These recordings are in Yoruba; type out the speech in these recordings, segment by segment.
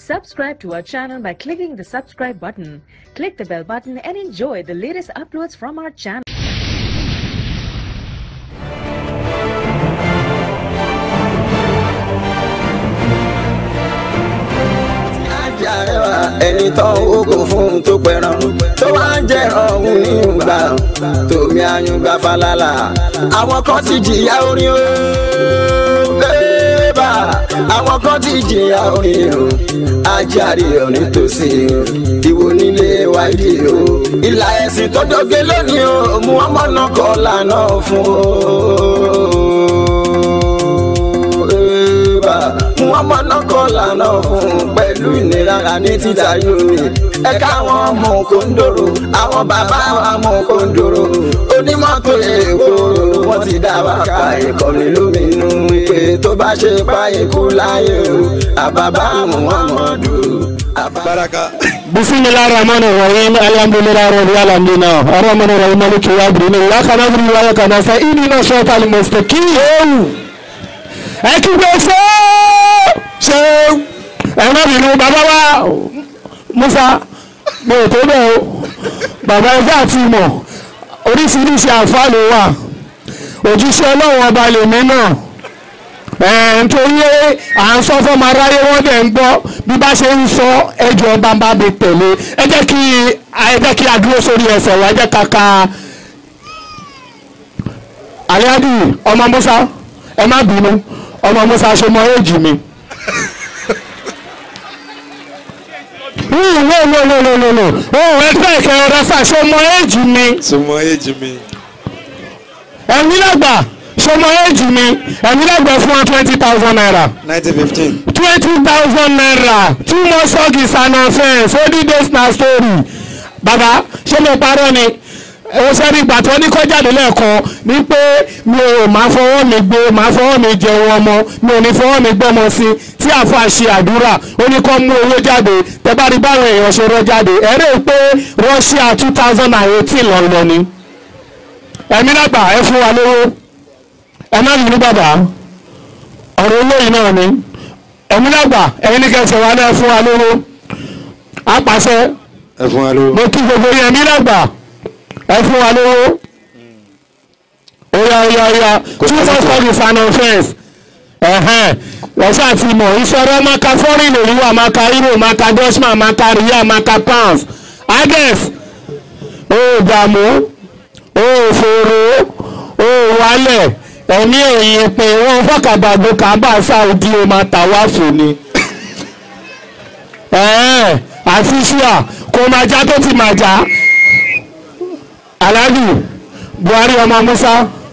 Subscribe to our channel by clicking the subscribe button. Click the bell button and enjoy the latest uploads from our channel. àrẹwà ẹni tó ń wógo fún tó pẹran tó wá ń jẹran òun ní ìgbà tòmí àyùngbà falala àwọn kan ti jìyà orin o bébà àwọn kan ti jìyà orin o ajáre òní tòsí o ìwò nílé wáyé o ìlà ẹ̀sìn tó dóge lónìí o mú ọmọ náà kọ́ lànà fún o bébà mú ọmọ náà kọ́ lànà fún pẹ̀lú ìnira ní títa yomi ẹ̀ka àwọn ọmọ kòńdòrò àwọn bàbá ọmọ kòńdòrò onímọ́tò èkó wọ́n ti dá wákà ìkọ́ni lóminú pé tó bá ṣe pa ikú láyé o àbàbà muhammadu. baraka. بسم الله الرحمن الرحيم الحمد لله رب العالمين الرحمن الرحيم مالك يوم الدين اياك نعبد واياك نستعين اهدنا الصراط المستقيم ẹ kí gbé ṣe ṣe ẹ má bínú bàbá wa Musa mo ò tó bẹ́ẹ̀ o bàbá ẹgbẹ́ àti ìmọ̀ oríṣiríṣi àǹfààní wà òjíṣẹ́ ọlọ́run ọba lèmi náà nítorí à ń sọ fọmọ aráyé wọn dẹ̀ ń gbọ́ bí bá ṣe ń sọ ẹjọ́ bá bá mi tẹ̀lé ẹ jẹ́ kí ẹ jẹ́ kí a dúró sórí ẹsẹ̀ wa ẹ jẹ́ ká ka àyájú ọmọ Musa ẹ má bínú ọmọ Musa ṣe mọ èjì mi. wọ́n wọ́n wọ́n wọ́n wọ́n wọ́n wọ́n ẹgbẹ́ ìkẹ́ ọ̀rẹ́ sà ṣe mọ èjì mi sọmọ èjì mi. ẹ̀mí lágbà ṣe mọ èjì mi ẹ̀mí lágbà fún wa twenty thousand naira nineteen fifteen. twenty thousand naira two more sọ́ọ̀gì and offence odi days na story bàbá ṣé mo parọ́ ni ó sẹ́ni ìgbà tó ní kọjáde lẹ́ẹ̀kan ní pé mi ò máa fọwọ́ mi gbé máa fọwọ́ mi jẹun ọmọ mi ò ní fọwọ́ mi gbọ́mọ sí tí àfa ṣe àdúrà ó ní kó mú owó jáde tẹ bá rí báwọn èèyàn ṣe rọ jáde ẹ rí i pé Russia two thousand and eighteen lọ́nlọ́ ni ẹ̀mí lágbà ẹ fún wa lówó ẹ má bínú bàbá ọ̀rọ̀ olóyìn náà ni ẹ̀mí lágbà ẹ̀yin ní kẹsàn-án wa náà fún wa lówó apàṣẹ ẹ fún wa lówó. mo kí gbogbo yẹn ẹ̀mí lágbà ẹ fún wa lówó oya oya oya two more service and offence ẹ̀hẹ́n wọ́sẹ̀ àti mọ̀ ìṣòro maka foreign lòlú wa maka euro maka dutchman maka riyal maka pounds agnes ó dààmú ó fòrò ó wálẹ̀ ẹ̀mí ẹ̀yìn pé wọ́n fọ́kàbàgbé kábà sáúdí ó máa tà wá fún ni ẹ̀ẹ́n àti ṣíà kò máa já tó ti máa já aláàjì buhari ọmọ musa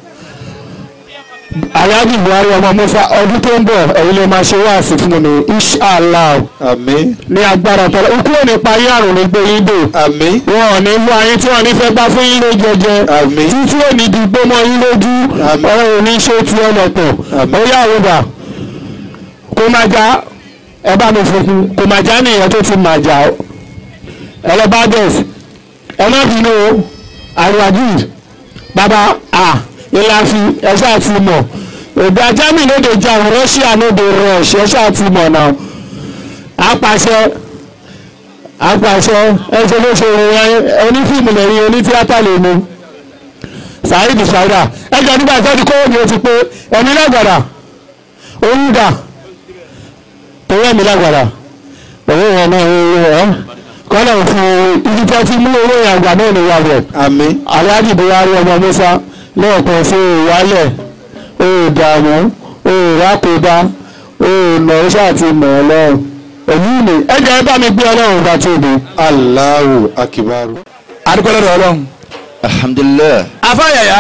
aláàjì buhari ọmọ musa ọdún tó ń bọ̀ ẹ̀yin lè máa ṣe wáàsí fún mi inshallah àmín ní agbára tọ́lá ikú ò ní parí àrùn ní gbé yín dò àmín wọn ò ní mú ayé tí wọn ní fẹ́ gbá fún yín ló jẹjẹ Àmín. títí ò ní dìgbò mọ́ yín lójú Àmín. ọ̀rọ̀ ò ní ṣe ti ọlọ́pọ̀ Àmín. ó yà wúdà kó máa já ẹ bá mi fún kó máa já nìyẹn tó ti máa já ẹlẹ́bàdẹ́s ẹ má bínú o àríwájú bàbá à ìlàfi ẹ ṣáà ti mọ̀ òbí ajámi ló dé jà Russia ló dé rush ẹ ṣáà ti mọ̀ náà apàṣẹ apàṣẹ ẹsẹ ló ṣe ìròyìn onífíìmù lẹ́yìn onítíátà lè mú Saheed Shaida ẹjọ nígbà tó ti kó omi o ti pé ẹ̀mí lágbàdà oyún dà torí ẹ̀mí lágbàdà owó yẹn náà owó ẹ kọ́nà fún ibi tó ti mú owó yẹn àgbà náà ní wà rẹ̀ àmín aláàjì buhari ọmọ musa lẹ́ẹ̀kan sí ìwálẹ̀ òòdààmú òòrákòdá òòlọ́ṣà àti mọ̀ọ́lọ́run èyí ni ẹjọ́ ẹ bá mi gbé ọlọ́run bá tóbi. Allahu akibaru. adúpẹ́ lọ́dọ̀ ọlọ́run. alhamdulilayi afáyàyà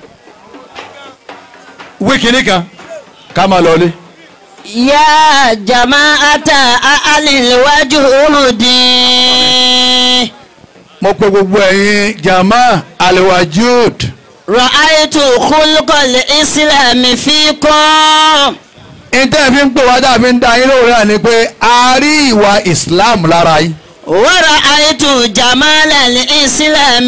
wíkìní kan ká máa lọlé. يا جماعة أهل الوجود mo pe gbogbo ẹ̀yin jama aliwajud رأيت خلق الإسلام فيكم ìtẹ́ fi ń pè wá dàbí ń da yín lóore náà ni pé a rí ìwà islam lára yín. ورأيت جمال الإسلام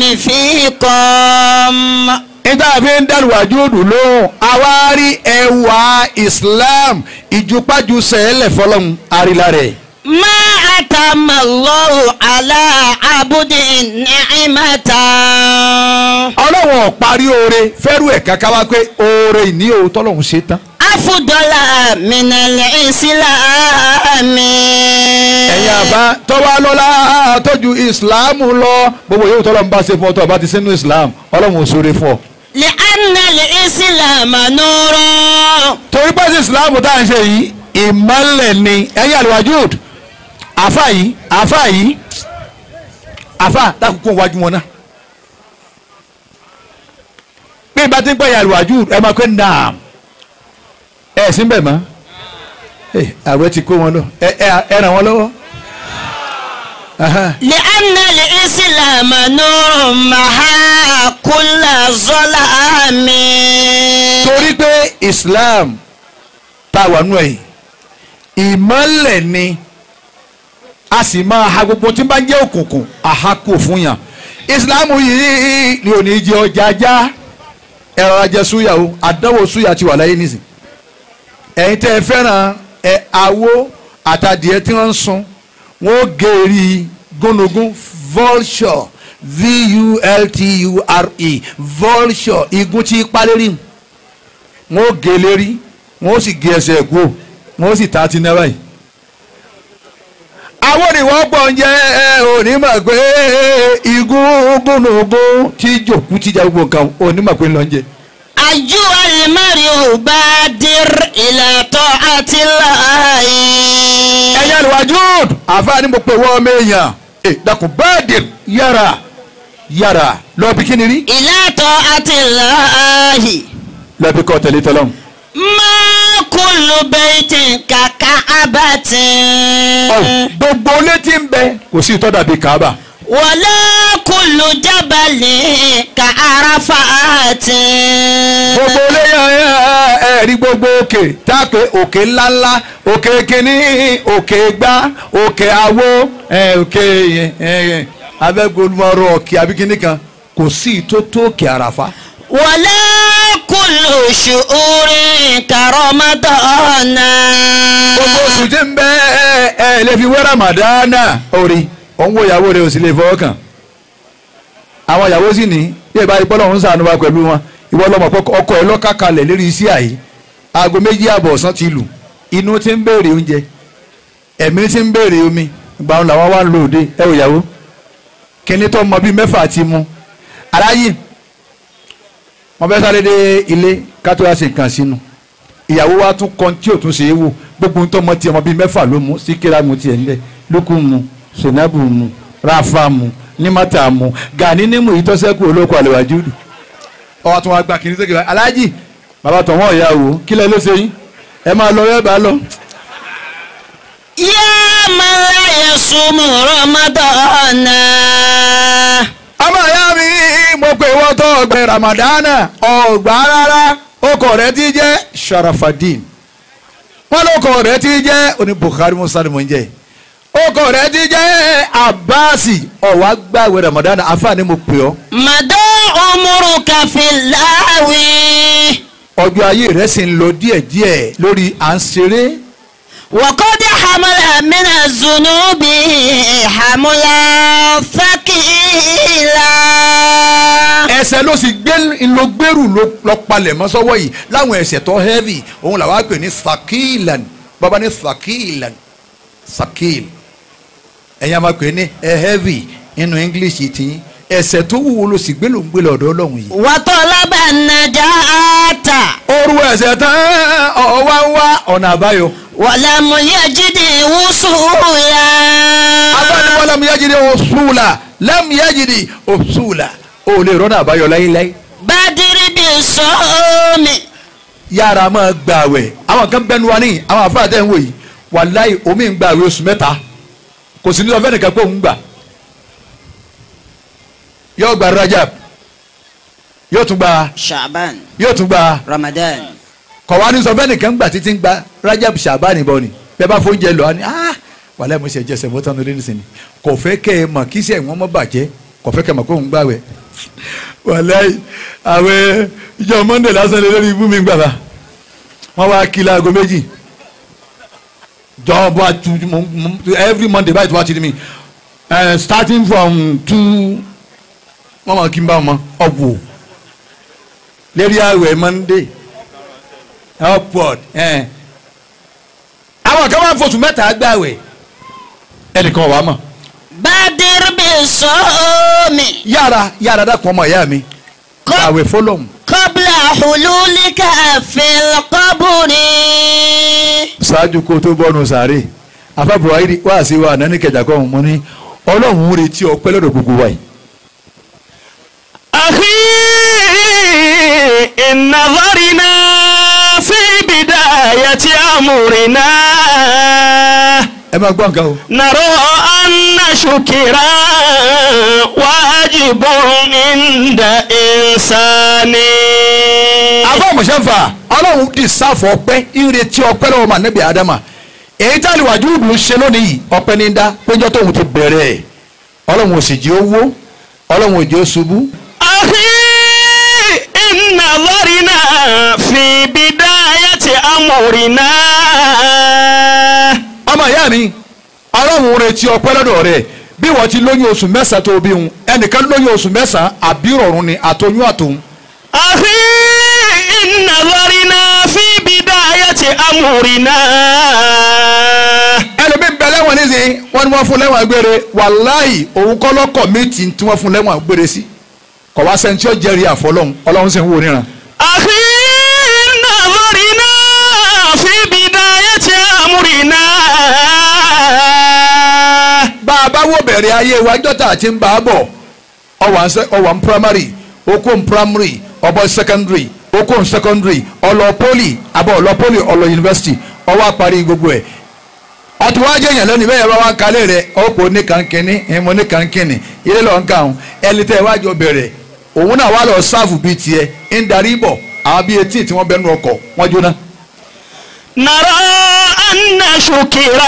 فيكم níta fi ń dàlùwájú òdù lóhùn àwa rí ẹwà islam ìjùpájú sẹ́ẹ̀lẹ̀ fọlọ́hún àrílá rẹ̀. ما أتم الله على عبد نعمة ọlọ́wọ̀n parí oore fẹ́rù ẹ̀ kankan wá pé oore ìní o tọ́lọ́hún ṣe tán. أفضل من الإسلام ẹ̀yin àbá tọ́wọ́ lọ́la tọ́jú ìsìláàmù lọ gbogbo yóò tọ́lọ́ ń bá ṣe fún ọ tó o bá ti sínú ìsìláàmù ọlọ́run ò sóore fún ọ. لأن الإسلام نور torí pé sí ìsìláàmù tá à ń ṣe yìí ìmọ̀lẹ̀ ni ẹ̀yin àlùwájúd àfà yìí àfà yìí àfà dákúkú wájú wọn náà. bí ìbá ti ń pẹ́ ẹ̀yin àlùwájúd ẹ máa pẹ́ naam ẹ̀ sí bẹ̀ mọ́ àwẹ̀ ti kó wọn lọ ẹ ẹ- ẹ ràn wọ́n lọ́wọ́. Aha. لأن الإسلام نور مع كل ظلام torí pé islam tá a wà nù ẹ̀ ìmọ̀lẹ̀ ni a sì máa ha gbogbo tí bá ń jẹ́ òkùnkùn àhakò fún yàn islam yìí ni ò ní jẹ ọjà já ẹ̀rọ ajẹ súyà o àdánwò súyà ti wà láyé nísìn ẹ̀yin tẹ́ ẹ fẹ́ràn ẹ awó àtàdìẹ tí wọ́n ń sun wọ́n ó gé eri gúnugún vulture v-u-l-t-u-r-e vulture igun tí palérí wọ́n ó gé lérí wọ́n ó sì gé ẹsẹ̀ kú wọ́n ó sì ta ti náírà yìí. àwọn òníwọ̀n pọ̀ ń jẹ́ ẹ onímọ̀ pé igun gúnugún tí jòkú ti jẹ́ gbogbo nǹkan onímọ̀ pé ń lọ ń jẹ. أيها المرء بادر إلى طاعة الله ẹ̀yin àlùwàjúùd àfáàní mo pè wọ́n ọmọ èèyàn ẹ dákun báàdì yára yára lọ bí kíni rí. إلى طاعة الله lọ bí kọ́ tẹ̀lé tọ́lọ́mù. ما كل بيت ككعبة Ọ̀hún, gbogbo létí ń bẹ kò sí ìtọ́ dàbí Kaaba. ولا كل جبل كعرفات gbogbo léyàn ẹ rí gbogbo òkè tá a pé òkè ńláńlá òkè kínní òkè gbá òkè àwo ẹ, òkè ẹ, abẹ́gbolúmọ̀rọ̀ òkè àbíkíní kan kò sí ìtó tó òkè àràfá. ولا كل شعور كرمضان gbogbo oṣù tí ń bẹ ẹ ẹ lè fi wé ramadana orí òun wo ìyàwó rẹ ò sì lè fọwọ́ kàn àwọn ìyàwó sì ní bí ẹ bá rí bọ́lá òun sànù wa pẹ̀lú wọn ìwọ lọmọ pé ọkọ ẹ lọ́ka kalẹ̀ lérí iṣẹ́ àyè aago méjì àbọ̀ ọ̀sán ti lù inú ti ń béèrè oúnjẹ ẹ̀mí ti ń béèrè omi ìgbà wọn làwọn wá ń lò dé ẹ ò yàwó kíní tó mọ bíi mẹ́fà ti mu aráyè wọn fẹ́ sáré dé ilé kátó wá sí nǹkan sínú ìyàwó wa tún kan tí ò tún ṣe é wò gbogbo ń tọmọ tiẹ̀ mọ bíi mẹ́fà ló mú síkírà mu tiẹ̀ ńlẹ̀ lókù mu sinabu mu rafa mu nímàtà mu gani nímú ìtọ́sẹ́kù olóko àlèwájú dù. ọwọ́ tún wá gba kìnìún sókè báyìí aláàjì bàbá tọ̀wọ́n ìyá wò kí lẹ ló ṣe yín ẹ máa lọ ẹ bá lọ. يا من لا يصوم رمضان ọmọ ìyá mi mo pè wọ́n tó ọgbẹ́ ramadana ọgbà rárá ọkọ rẹ ti jẹ́ sharafadin wọn lọkọ rẹ ti jẹ́ oní Bukhari musa ni mo ń jẹ́ ọkọ rẹ ti jẹ́ abasi ọwọ́ agbáwé ramadana afaani mo pè ọ́ مدى عمرك في اللهو ọjọ́ ayé rẹ sì ń lọ díẹ̀díẹ̀ lórí à ń ṣeré وقد حمل من الذنوب حملا ثقيلا ẹ̀ṣẹ̀ ló sì gbé ló gbèrú ló lọ palẹ̀ mọ́ sọ́wọ́ yìí láwọn ẹ̀ṣẹ̀ tó heavy òun làwọn á pè ní sakilan bàbá ní sakilan sakil ẹ̀yin a máa pè ní ẹ heavy nínú english tí ẹ̀ṣẹ̀ tó wúwo ló sì gbé ló ń gbé lọ́dọ̀ ọlọ́run yìí. وطلب النجاة oru ẹ̀ṣẹ̀ tán ọwá ń wá ọ̀nà àbáyọ. ولم يجد وصولا abániwá lam yajidi òṣùlà lam yajidi òṣùlà o lè rọ́nà àbáyọ láyéláyé. بادر بالصوم yára máa gbààwẹ̀ àwọn kan bẹnu wa ní àwọn àfáà tẹ̀ ń wò yìí wàláì omi ń gbààwẹ̀ oṣù mẹ́ta kò sí ní sọ fẹ́nìkan pé òun gbà yóò gba rajab yóò tún gba شعبان yóò tún gba رمضان kọ̀wá ní sọ fẹ́nìkan gbà títí ń gba rajab shabani bọ̀ ni bẹ́ẹ̀ bá fóúnjẹ lọ ni ah wàláì mo ṣe jẹsẹ̀ mọ́tò ní lẹ́nu sìn ni kò fẹ́ kẹ́ ẹ mọ̀ kí sẹ́ wọ́n mọ́ bàjẹ́ kò fẹ́ kẹ́ ẹ mọ̀ kó ń gbààwẹ̀ wàláì àwẹ̀ ìjọ monday lásán lé lórí ibú mi gbàgbà wọ́n wá kí láago méjì jọba tu mo- mo- every monday báyìí tó bá ti di mi eh, starting from two wọ́n máa kí n bá wọn ọ̀wọ̀ lérí àwẹ̀ monday upward eh. àwọn kan máa ń fosùn mẹ́ta gbàwẹ̀ ẹnìkan wà á mọ̀ بادر بالصوم yára yára dákun ọmọ ìyá mi gbàwẹ̀ fọlọ́mù. قبل حلولك في القبر ṣáájú kó tó bọ́nu sàárè afa buhari wá sí wa nání kẹjà kan mo ní ọlọ́run ń retí ọpẹ́ lọ́dọ̀ gbogbo wa yìí. أخي إن نظرنا في بداية أمرنا ẹ máa gbọ́ nǹkan o. نرى أن شكرا واجب عند إنسان afa mọ̀ṣẹ́fà ọlọ́run dì sáfọ̀ ọpẹ́ ń retí ọpẹ́ lọ́wọ́ mà nẹ́bí adama èyí tá a lè wájú ìlú ń ṣe lónìí yìí ọpẹ́ ní dá péjọ tóun ti bẹ̀rẹ̀ ẹ̀ ọlọ́run ò sì jẹ́ owó ọlọ́run ò jẹ́ ó ṣubú. أخي إن نظرنا في بداية أمرنا ọmọ ìyá mi ọlọ́run ń retí ọpẹ́ lọ́dọ̀ rẹ̀ bí wọ́n ti lóyún oṣù mẹ́sàn-án tó bí hun ẹnìkan lóyún oṣù mẹ́sàn-án àbí rọ̀rùn ni àtọyún àtòun أخي إن نظرنا في بداية أمرنا ẹlòmíì ń bẹ lẹ́wọ̀n nísìnyí wọ́n ní wọ́n fún lẹ́wọ̀n gbére wàláì òun kọ́ lọ́kọ̀ méjì tí wọ́n fún lẹ́wọ̀n gbére sí kọ̀ wá sẹ́ni tí ó jẹ́rìí àfọlọ́hún ọlọ́run sì ń wò níran. أخي إن نظرنا في بداية أمرنا bá a bá wò bẹ̀rẹ̀ ayé wa jọ́tà àti ń bá a bọ̀ ọwà ń sẹ́- ọwà ń primary okó ń primary ọbọ̀ secondary okó ń secondary ọlọ poli àbọ̀ ọlọ poli ọlọ university ọwọ́ àparí gbogbo ẹ̀ ọtí wàá jẹ́ èèyàn lónìí bẹ́ẹ̀ yẹn bá wá kalẹ̀ rẹ̀ ọ̀pọ̀ oníkankínní ìmọ̀ oníkankínní ilé lọ́ọ́ ń kàún ẹni tẹ́ ẹ wá jọ bẹ̀rẹ̀ òun náà wá lọ sáàfù bíi tiẹ̀ ń darí bọ̀ àwọn bíi etí tí wọ́n bẹ́nu ọkọ̀ wọ́n jóná. نرى أن شكرا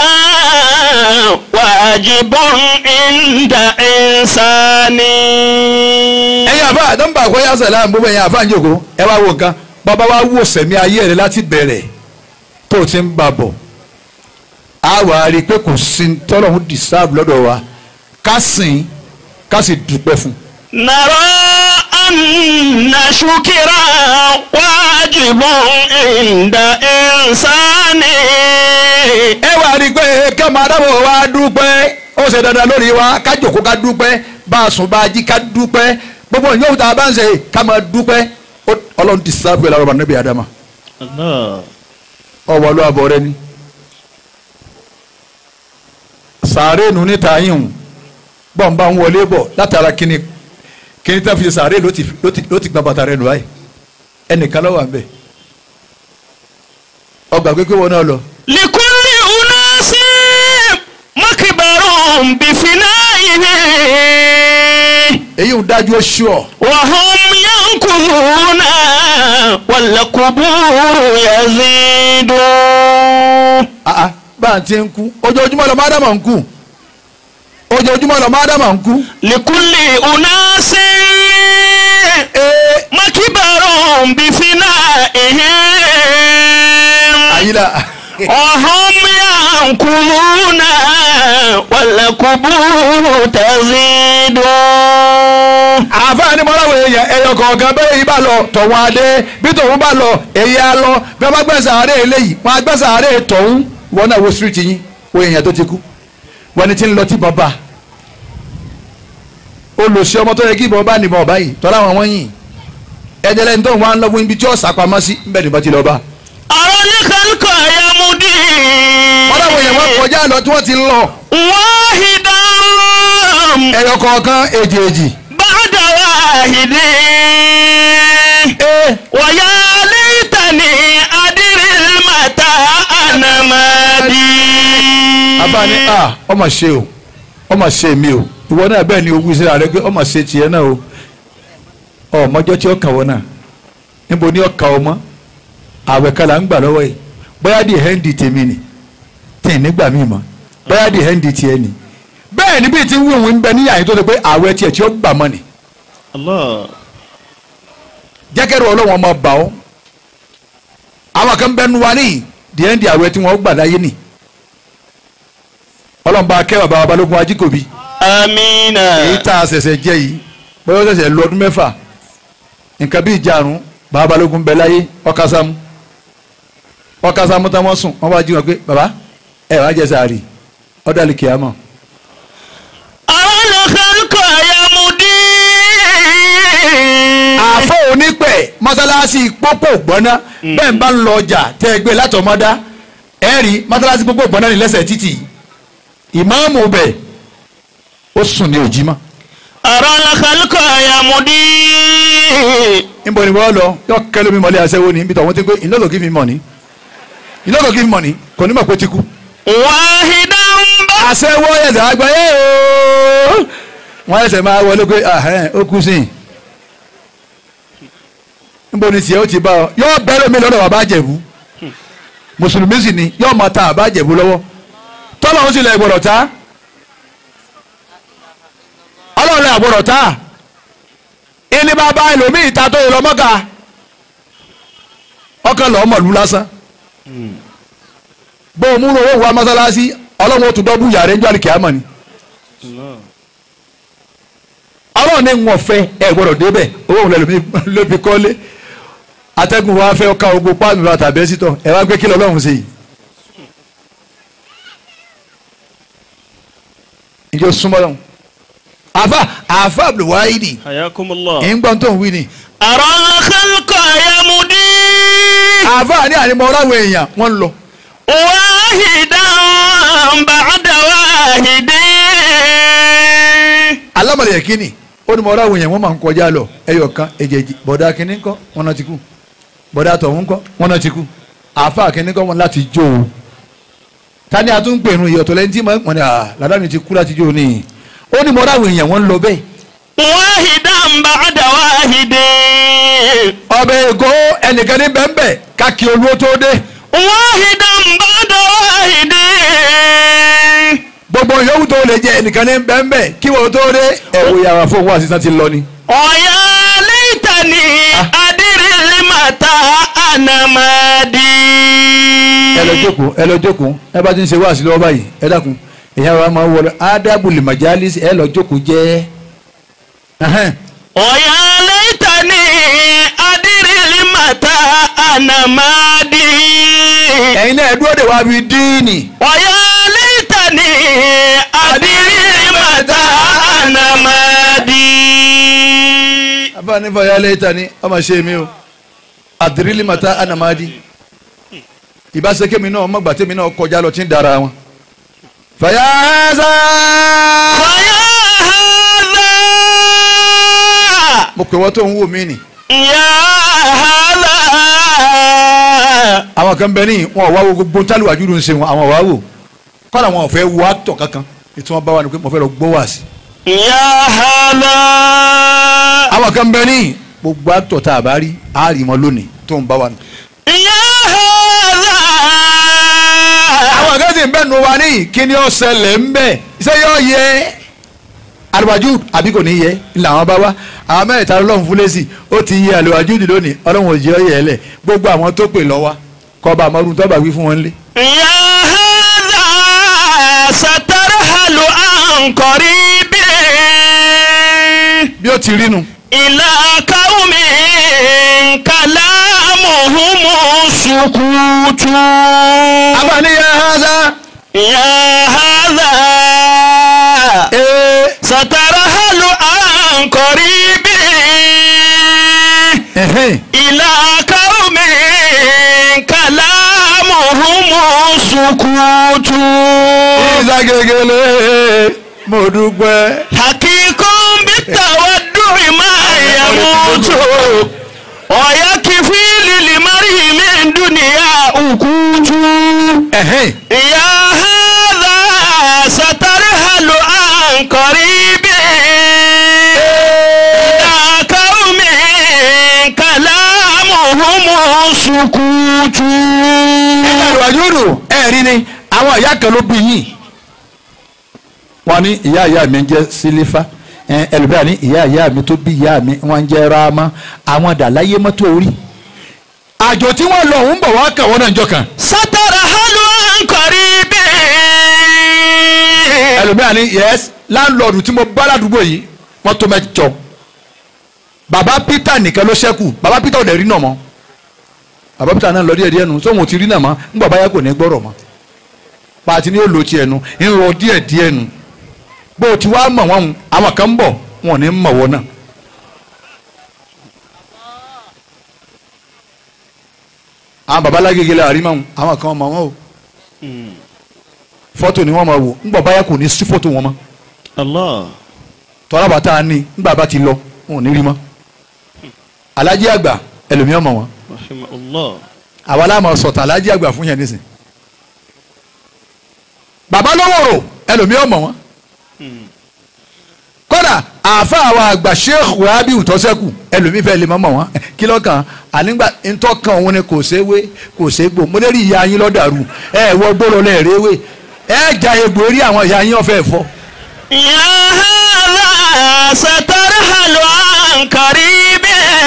واجب عند إنسان ẹ̀yin àfa àdánbà àkọyà sàlám gbogbo ẹ̀yin àfa àjòkó ẹ wá wo nǹkan bàbá wa wò sẹ̀mí ayé rẹ láti bẹ̀rẹ̀ tó o ti ń bà bọ̀ a wà á rí i pé kò sí tọ́lọ́hún dìsáàbù lọ́dọ̀ wa ká sìn ká sì dúpẹ́ fún un. نرى أن شكرا واجب عند إنسان ẹ wà rí i pé ká máa dábọ̀ wá dúpẹ́ ó ṣe dandan lórí wa ká jòkó ká dúpẹ́ bá a sùn bá a jí ká dúpẹ́ gbogbo ìyóò tá a bá ń ṣe ká máa dúpẹ́ Ó- ọlọ́run dìsáàbù ẹ̀ lára ọba níbi àdámà ọwọ́ ló àbọ̀ rẹ ni sàárè nù níta yìí hùn bọ́n bá ń wọlé bọ̀ látara kíni kíni tá fi ṣe sàárè ló ti ló ti ló ti gba bàtà rẹ nù báyìí ẹnìkan lọ́wọ́ àbẹ̀ ọgbà pé pé wọn náà lọ لكل أناس مكبر بفنائه èyí ń dájú ó ṣú ọ وهم ينكثون والقبور يزيد àá bá a ti ń kú ojoojúmọ́ lọ máa dámà ń kú ojoojúmọ́ lọ máa dámà ń kú لكل أناس ee مكبر بفنائهم àyílà وهم ينكثون والقبور تزيد àfáàní mọ́láwọ̀ èèyàn ẹ̀yọ kọ̀ọ̀kan bẹ́ẹ̀ yìí bá lọ tọ̀hún adé bí tọ̀hún bá lọ èyí á lọ bí wọ́n bá gbẹ́sẹ̀ àárẹ̀ eléyìí wọ́n á gbẹ́sẹ̀ àárẹ̀ tọ̀hún wọn náà wo street yín wo èèyàn tó ti kú wọ́n ní tí ń lọ tí ìbọn bá olùsí ọmọ tó yẹ kí ìbọn bá nìbọn ọ̀bá yìí tọ́lá wọn wọ́n yìn ẹ̀jẹ̀ lẹ́ni tó ń wá ń lọ́wọ́ ibi tí ó sàpamọ́ sí ń bẹ̀ nìbọn ti lọ bá أرى الخلق يمضي mọ́láwọ̀ èèyàn wọ́n kọjá lọ tí wọ́n ti lọ واحدا ẹ̀yọ kọ̀ọ̀kan èjèèjì بعد واحد ee ويا ليتني أدري المتى أنا مادي abáni a ọmọ ṣe o ọmọ ṣe mi o ìwọ náà bẹ́ẹ̀ ni owó ìṣẹ́ra rẹ pé ọmọ ṣe tiẹ̀ náà o ọmọjọ́ tí ó kà wọ́n náà níbo ni ó kà ọmọ àwẹ̀ kan là ń gbà lọ́wọ́ yìí bóyá di hẹ́ndì tèmi ni tí ì nígbà míì mọ́ bóyá di hẹ́ndì tiẹ̀ ni bẹ́ẹ̀ ni bí ti ń wíwìn ń bẹ níyà yìí tó ṣe pé àwẹ̀ tiẹ̀ tí ó gbà mọ́ ni jẹ́kẹ́rù ọlọ́wọ́n ọmọ bà ọ́ àwọn kan bẹ́ẹ̀ nu wa ní di hẹ́ndì àwẹ̀ tí wọ́n gbà láyé ni ọlọ́run bá kẹ́ bàbá balógun ajíkòbí amina èyí tá a ṣẹ̀ṣẹ̀ jẹ́ yìí bóyá ó ṣẹ̀ṣẹ̀ lọ ọdún mẹ́fà nǹkan bí ìjàrún bàbá balógun bẹ láyé ọkàsámú ọkàsámú tán wọ́n sùn wọ́n bá jí wọn pé bàbá ẹ wàá jẹ sàárì ọ̀dàlì kìámọ̀ àwọn olùkọ́ ayamudi. àfọ onípẹ̀ mọ́sálásí pópó gbọ́ná bẹ́ẹ̀ ń bá ń lọ ọjà tẹ́ ẹ gbé látọmọ́dá ẹ rí mọ́sálásí pópó gbọ́ná ní lẹ́sẹ̀ títì ìmáàmù bẹ̀ ó sùn ní òjì mọ́ àwọn olùkọ́ ayamudi. níbo ni wọ́n lọ yọ kẹlẹ́ mi mọ̀lẹ́ aṣẹ́wó ni níbi tí wọ́n ti pé iná ló kí mi mọ̀ ní iná ló kí mi mọ̀ ní kò ní mọ̀ pé ti kú. wahidan bá. aṣẹ́wó ẹ̀sẹ̀ àgbáyé ooo wọ́n ẹsẹ̀ máa wọlé pé ahẹ́n ó kú sí i níbo ni tiẹ̀ ó ti bá ọ yọ bẹ́rẹ̀ mi lọ́dọ̀ bàbá àjẹ̀bú mùsùlùmí sì ni yọ máa ta bàbá àjẹ̀bú lọ́wọ́ tọ́lọ́run sì lẹ̀ gbọ́dọ̀ ta ọlọ́run lẹ̀ gbọ́dọ̀ ta ilé bàbá ẹlòmíì ta tó yẹ lọ́mọ́gà ọkàn lọ́ọ́ mọ̀lú lásán bó o múlò owó wa mọ́sálásí ọlọ́run ó tún dọ́bù yàrá ẹjọ́ àlìkìyàmọ̀ ni ọlọ́run ní wọn fẹ́ ẹ gbọ́dọ̀ débẹ̀ owó òun lẹ́nu ló fi kọ́lé atẹ́gùn wa fẹ́ ọkà ogun páànù lọ tàbí ẹ́sítọ̀ ẹ wá gbé kí lọ́lọ́run ṣe yìí. ìjọ súnmọ́ lọ́hùn. àfa àfa abdulwahidi hayakumullah. ìgbọ́n tó ń wí ni. àwọn olùkọ́ ayamudi. àfa ní ànímọ́ ọ̀làwọ̀ èèyàn wọ́n ń lọ. wahidan ba'da wahidin. alámọ̀lẹ̀ yẹ kíni ó ní mo ọ̀làwọ̀ èèyàn wọ́n máa ń kọjá lọ ẹyọ kan èjèèjì bọ̀dá kínní ńkọ́ wọn náà ti kú bọ̀dá tọ̀hún ńkọ́ wọn náà ti kú àfa kínní ńkọ́ wọn láti jó o tani a tún ń pèrún ìyọ̀tọ̀ lẹ́ni tí wọ́n ní à ládàáni ti kú láti jó o ní ó ní mo ọ̀làwọ̀ èèyàn wọ́n ń lọ bẹ́ẹ̀ wahidan ba'da wahidin. ọbẹ̀ èkó ẹnìkan ní bẹ́ẹ̀ káàkì olúwo tó dé wahidan ba'da wahidin. gbogbo yòówù tó lè jẹ ẹnìkan ní bẹ́ẹ̀ kí wọ́n tó dé ẹ̀wò yàrá fún òun àṣìṣàn ti lọ ni. ọ̀yà lẹ́tàní adírẹ́lẹ́màtà ànàmàdì. ẹ lọ jókòó ẹ lọ jókòó ẹ bá ti ń ṣe wáàsí lọ́wọ́ báyìí ẹ dákun èyàn wa máa ń wọlé ádàbùlì màjálí ẹ lọ jókòó jẹ́ ẹhẹ́n. ọ̀yà lẹ́tàní adírẹ́lẹ́màtà ànàmàdì. ẹ̀yin náà ẹ dúró de wá bíi díìnì ọ̀yà lẹ́tàní adírẹ́lẹ́màtà ànàmàdì. abáni fọyà lẹ́tà ni ọmọ ṣe mi o àdìrílì màtá anamadi ìbáṣekè mi náà ọmọ gbàtẹ́ mi náà kọjá lọ tí ń dara wọn. fàyà ẹ̀ẹ́sà ọ̀yà hàdà. mo pè wọ́n tó ń wò mí nì Ya hala. àwọn kan bẹ ní wọn ò wá wo gbogbo tálíwájú ló ń ṣe wọn àwọn ò wá wò kọ́nà wọn ò fẹ́ wo àtọ̀ kankan ètò wọn bá wà ní pé mo fẹ́ lọ gbọ́ wá sí. Ya hala. àwọn kan bẹ ní gbogbo àtọ̀ tá a bá rí a rí wọn lónìí tó ń bá wa nù. Ya hala. àwọn kan sì ń bẹ nu wa ní kí ni ó ṣẹlẹ̀ ń bẹ̀ ṣé yóò yẹ àlùwájú àbí kò ní yẹ làwọn bá wá àwọn mẹ́ta ọlọ́run fún lẹ́sì ó ti yẹ àlùwájú dì lónìí ọlọ́run ò jẹ́ ọ yẹ ẹ lẹ̀ gbogbo àwọn tó pè lọ́wọ́ kọba àmọ́rún tó bá wí fún wọn lé. Ya hala. Satarhalu an qaribin. bí ó ti rí nu. Ila qaumin kalamuhum sukutu. abàníyàn hàdá. Ya hala. ee سترحل عن قريب ẹ̀hẹ́n. إلى قوم كلامهم سكوت ìsàgègèlè mo dúpẹ́. حقيق بالتودع ما يموت ويكفي للمرء من دنيا أكوت ẹ̀hẹ́n. يا هذا سترحل عن قريب إلى قوم كلامهم سكوت àlùwàjúrù ẹ rí ni àwọn ìyá kan ló bí yín wọn ní ìyá ìyá mi ń jẹ́ sílífà ẹlòmíràn ní ìyá ìyá mi tó bí ìyá mi wọ́n ń jẹ́ ráàmà àwọn dàláyé mọ́tò orí àjò tí wọ́n lọ ń bọ̀ wá kàn wọ́n náà jọ kàn سترحل عن قريب ẹlòmíràn ni yes láńlọ́ọ̀dù tí mo bá ládùúgbò yìí wọ́n tó mẹ́jọ bàbá peter nìkan ló ṣẹ́kù bàbá peter ò dẹ̀ rí náà mọ́ bàbá peter náà lọ díẹ̀ díẹ̀ nu sóhun ò ti rí náà mọ́ nígbà báyà kò ní gbọ́rọ̀ mọ́ pàtí ni yóò lo tiẹ̀ nu ń rọ díẹ̀ díẹ̀ nu bó o ti wá mọ̀ wọ́n àwọn kan ń bọ̀ wọn ò ní mọ̀ wọ́n náà. àwọn babalágége la àrí mọ́ àwọn kan mọ̀ wọ́n o fọ́tò ni wọ́n máa wò ńgbà báyà kò ní sí fọ́tò wọn mọ́ Allah. tọ́lá bàtà ni ńgbà bá ti lọ wọn ò ní rí mọ́ alájí àgbà ẹlòmíràn mọ̀ wọ́n Rahimahullah. àwa láàmú sọ̀tà alájí àgbà fún yẹn nísìn bàbá lọ́wọ́rò ẹlòmíràn mọ̀ wọ́n kódà àáfà àwọn àgbà sheikh wahabi utọ́sẹ́kù ẹlòmíì fẹ́ lè mọ́ mọ̀ wọ́n kí lọ́kàn ànígbà ntọ́kàn òun ni kò séwé kò ségbò mo lè rí ìyá yín lọ́dàrú ẹ wọ gbọ́dọ̀ lẹ́ẹ̀rẹ́wé ẹ ja egbò eré àwọn ìyá yín ọ̀fẹ́ fọ́ يا هذا سترحل عن قريب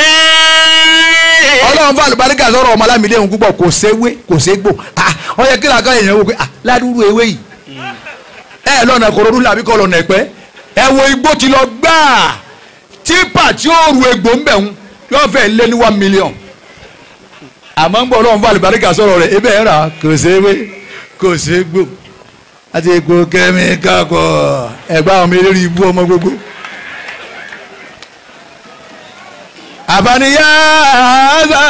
ọlọ́run fún àlùbáríkà sọ̀rọ̀ ọmọ alámìlẹ̀ òun púpọ̀ kò séwé kò ségbò ah ó yẹ kí làákà èèyàn wò pé ah ládùúrú ewé yìí ẹ lọ́nà kòròdú làbí kọ́ lọ́nà ẹ̀pẹ́ ẹ wo igbó ti lọ gbáà típà tí ó ru egbò ń bẹ̀ ń yóò fẹ́ lé ní one million àmọ́ ń gbọ́ ọlọ́run fún àlùbáríkà sọ̀rọ̀ rẹ̀ ebe ẹ̀ rà kò séwé kò ségbò àti egbò kẹ́míkà kọ ẹ̀gbá àwọn eléré ibú ọmọ gbogbo. àbáníyá àgbà.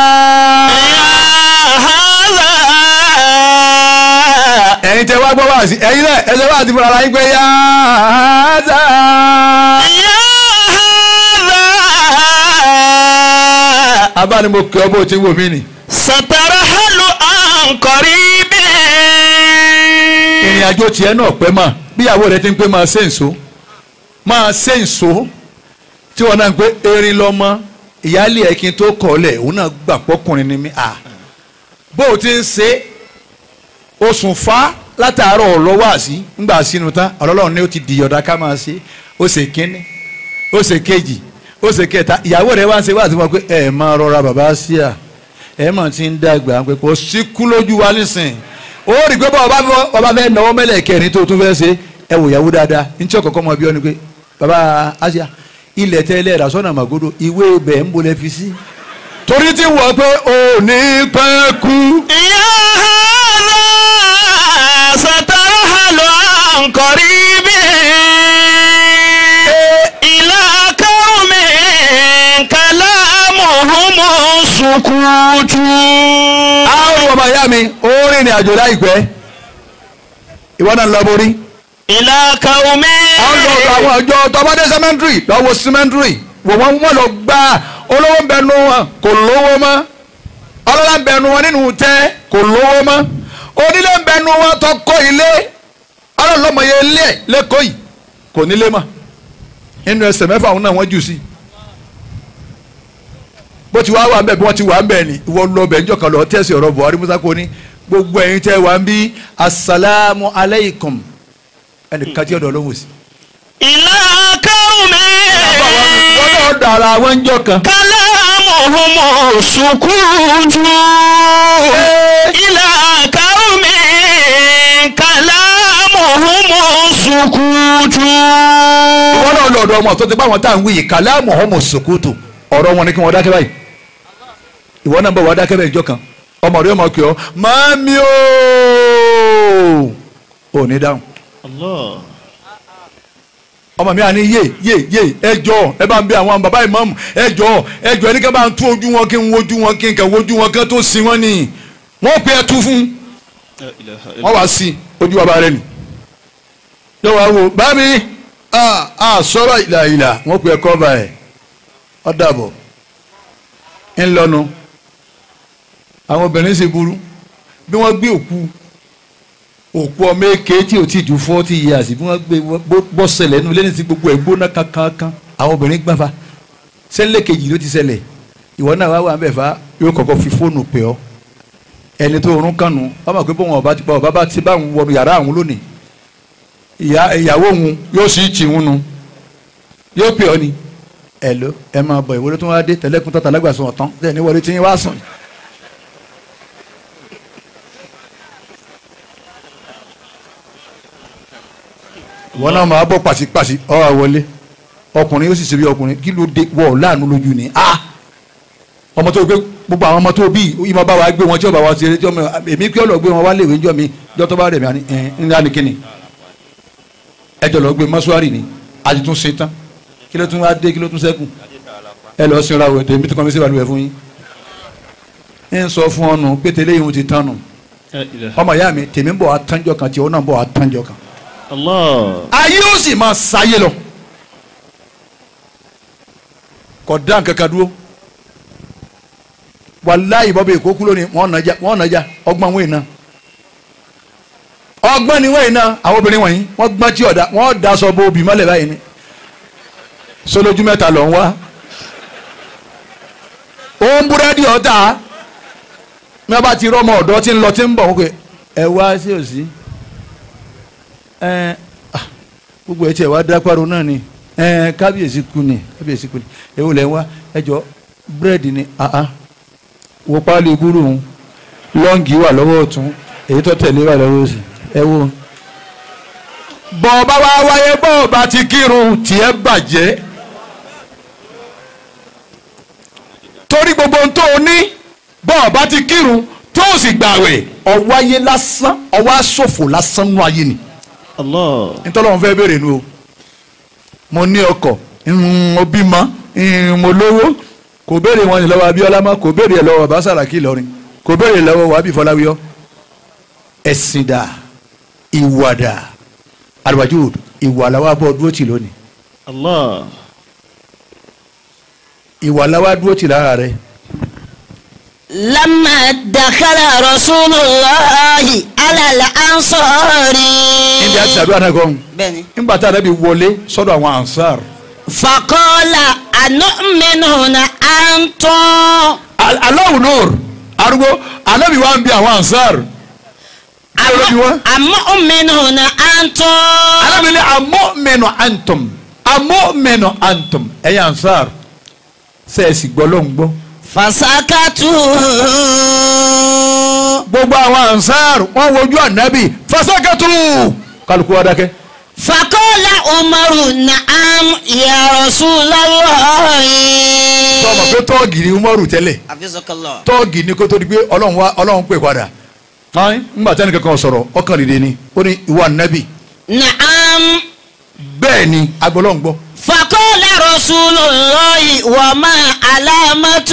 ẹ̀yin tẹ wá gbọ́ wá sí ẹ̀yin náà ẹ̀sẹ̀ wá sí fúnra ara yín pé yá àgbà. abáni mo kẹ́ ọ bó ti wò mí nì. سترحل عن قريب ìrìn àjò tiẹ̀ náà pẹ́ mọ̀ bíyàwó rẹ ti ń pé máa ṣe nso máa ṣe nso tí wọn náà ń pé erin lọ́mọ ìyáálé ẹ̀ kí n tó kọ̀ ọ́ lẹ̀ òun náà gbà pọ́kùnrin ni mí à bó o ti ń ṣe oṣù fa látàárọ̀ lọ́wọ́ àṣì ńgbà sínú tán ọlọ́run ní ó ti dìyọ̀dá ká máa ṣe ó ṣe kínní ó ṣe kejì ó ṣe kẹta ìyàwó rẹ wá ń ṣe wá àti wọn pé ẹ máa rọra bàbá sí à ẹ mọ̀ tí ń dàgbà pé kò sí kú lójú wa nísìn ó rí i pé bọ́ọ̀ bá fẹ́ náwó mẹ́lẹ̀ kẹrin tó tún fẹ́ ṣe ẹ wò ìyàwó dáadáa ní tí ọkọ̀ mọ bí ọ ni pé bàbá Asia ilẹ̀ tẹ́lẹ̀ rà sọ́nà màgòdò ìwé ibẹ̀ ń bolẹ̀ fi sí. torí tí wọ́n pé ò ní pẹ́ kú. يا هذا سترحل عن قريب إلى قوم كلامهم سكوت àwọn ọmọ ìyá mi ó rìnrìn àjò láìpẹ́ ìwọ náà ń lọ borí. إلى قوم àwọn lọ ọ̀dọ̀ àwọn ọjọ́ tọ́mọdé cemetery lọ́wọ́ cemetery wò wọ́n wọ́n lọ gbá olówó ń bẹnu wọn kò lówó mọ́ ọlọ́lá ń bẹnu wọn nínú tẹ́ kò lówó mọ́ onílé ń bẹnu wọn tó kọ́ ilé ọlọ́lọ́mọye ilé ẹ̀ lẹ́kọ̀ọ́ yìí kò nílé mọ́ nínú ẹsẹ̀ mẹ́fà òun náà wọ́n jù sí bó ti wá wà ń bẹ̀ bí wọ́n ti wà ń bẹ̀ ni ìwọ lọ bẹ̀ níjọ́ kan lọ tẹ̀sí ọ̀rọ̀ Buhari Musa kò ní gbogbo ẹ̀yin tẹ́ wà ń bí asalaamu aleykum ẹnìkan tí ọ̀dọ̀ lóhùn sí. إلى قوم wọ́n náà dara àwọn ń jọ kan. كلامهم سكوت إلى قوم كلامهم سكوت wọ́n náà lọ ọ̀dọ̀ ọmọ tó ti bá wọn tá à ń wí yìí kàlámù ọmọ sòkòtò ọ̀rọ̀ wọn ni kí wọ́n dákẹ́ báyìí ìwọ náà bọ̀ wá dákẹ́ báyìí ìjọ kan ọmọ rẹ ọmọ kì ọ́ mami ooo ò ní dáhùn Allah ọmọ mi à ní yé yé yé ẹ jọ ẹ bá ń bí àwọn bàbá ìmáàmù ẹ jọ ẹ jọ ẹni ká bá ń tún ojú wọn kí n wojú wọn kí n kà wojú wọn kí n tó sin wọn ni wọn pe ẹ tú fún wọn wá sí ojú bàbá rẹ ni yóò wá wò bá mi a a sọ̀rọ̀ ìlà ìlà wọn pe ẹ kọ́ba ẹ ọ dàbọ̀ ń lọnu àwọn obìnrin sì burú bí wọ́n gbé òkú òkú ọmọ èké tí ò tí ju forty years bí wọ́n gbé bọ́ ṣẹlẹ̀ nínú lẹ́yìn tí gbogbo ẹ̀ gbóná kankan àwọn obìnrin gbáfa sẹ́lẹ̀ kejì ló ti ṣẹlẹ̀ ìwọ náà wá wà ń bẹ̀ fa yóò kọ́kọ́ fi fóònù pè ọ́ ẹni tó rún kànú ọmọ pé bọ́n ọba ti bá ọba bá ti bá òun wọnú yàrá àwọn lónìí ìyá ìyàwó òun yóò sì tì ń nu yóò pè ọ́ ni ẹ ló ẹ máa bọ̀ ìwọlé tó wá dé tẹ̀lẹ́kùn tó tàlágbàsọ ọ̀tán tẹ̀ ní wọlé tí yín wá sùn. ìwọ náà máa bọ́ pàṣípàṣí ọ wà wọlé ọkùnrin yóò sì ṣe bí ọkùnrin kí ló dé wọ láàánú lójú ni a ọmọ tó gbé gbogbo àwọn ọmọ tó bí ìmọ̀ bá wa gbé wọn tí ó bá wa ṣeré tí ọmọ èmi kí ọ lọ gbé wọn wá léèwé ńjọ mi jọ tó bá rẹ̀ mí àní ẹ̀ ńlá ni kíni ẹjọ lọ gbé mọ́ṣúárì ni a ti tún ṣe tán kí ló tún wá dé kí ló tún ṣẹ́kù ẹ lọ sinra wẹ̀ tèmi tí kò ní sí ìbàlùwẹ̀ fún yín ń sọ fún ọnù pété léyìn ti tán nù ọmọ ìyá mi tèmi ń bọ̀ wá tánjọ kan tí òun náà ń bọ̀ wá tánjọ kan Allah. ayé ó sì máa sáyé lọ kò dá nǹkan kan dúró wàláyé bọ́bí èkó kú lónìí wọ́n nàjà wọ́n nàjà ọgbọ́n wọ̀nyí náà ọgbọ́n ni wọ̀nyí náà àwọn obìnrin wọ̀nyí wọ́n gbọ́n tí ọ̀dà wọ́n da sọ bo obì mọ́lẹ̀ báyìí ni sọlójú mẹ́ta lọ ń wá òun búrẹ́dì ọ̀tá ní wọ́n bá ti rọ́mọ ọ̀dọ́ tí ń lọ tí ń bọ̀ wọ́n pé ẹ wá sí òsì ẹ ah, gbogbo ẹ tiẹ̀ wá dápárò náà ni ẹ kábíyèsí kú ni kábíyèsí kú ni èwo lẹ́ ń wá ẹ jọ búrẹ́dì ni ah ah wo páálí gúrú òun lọ́ǹgì wà lọ́wọ́ ọ̀tún èyí tó tẹ̀lé wà lọ́wọ́ òsì ẹ wo. bọ́ bá wá wáyé bọ́ bá ti kírun tiẹ̀ bàjẹ́ torí gbogbo ohun tó o ní bọ́ bá ti kírun tó o sì gbàwẹ̀ ọwáyé lásán ọwọ́ àṣòfò lásán nú ayé ni Allah. ntọ́lọ́run fẹ́ béèrè nu o mo ní ọkọ̀ mm, mo bímọ mm, mo lówó kò béèrè wọn ní lọ́wọ́ Abíọ́lá mọ́ kò béèrè lọ́wọ́ bàbá Sàràkí Ìlọrin kò béèrè lọ́wọ́ wàbí Fọláwíyọ́ ẹ̀sìn dà ìwà dà àlùwàjú ìwà làwọn abọ́ dúró tì lónìí Allah. ìwà làwọn dúró tì lára rẹ لما دخل رسول الله على الأنصار níbi àti sàdúrà náà kọ́ بني nígbà tá a rẹ̀ bí wọlé sọ́dọ̀ àwọn ansar فقال أنؤمن هنا أنتم Al- Allahu Nur arúgbó anábì wa ń bi àwọn ansar Alóbi wọn. أمؤمن هنا أنتم alábìlẹ̀ amọ́mẹ́nu antum amọ́mẹ́nu antum ẹ̀yin ansar sẹ́ẹ̀sì gbọ́ ló ń gbọ́. فسكتوا gbogbo àwọn ansar wọ́n wojú ànábì fasakatu kálukú wa dákẹ́. فقال عمر نعم يا رسول الله sọmọ pé tọ́ọ̀gì ni umaru tẹ́lẹ̀ حفظك الله tọ́ọ̀gì ni kó tó di pé ọlọ́run wa ọlọ́run pè padà. ayi ńgbà tẹ́ni kankan sọ̀rọ̀ ọkàn rèé ni ó ní ìwà ànábì نعم bẹ́ẹ̀ ni agbọ́lọ́run gbọ́. فقال رسول الله وما علامة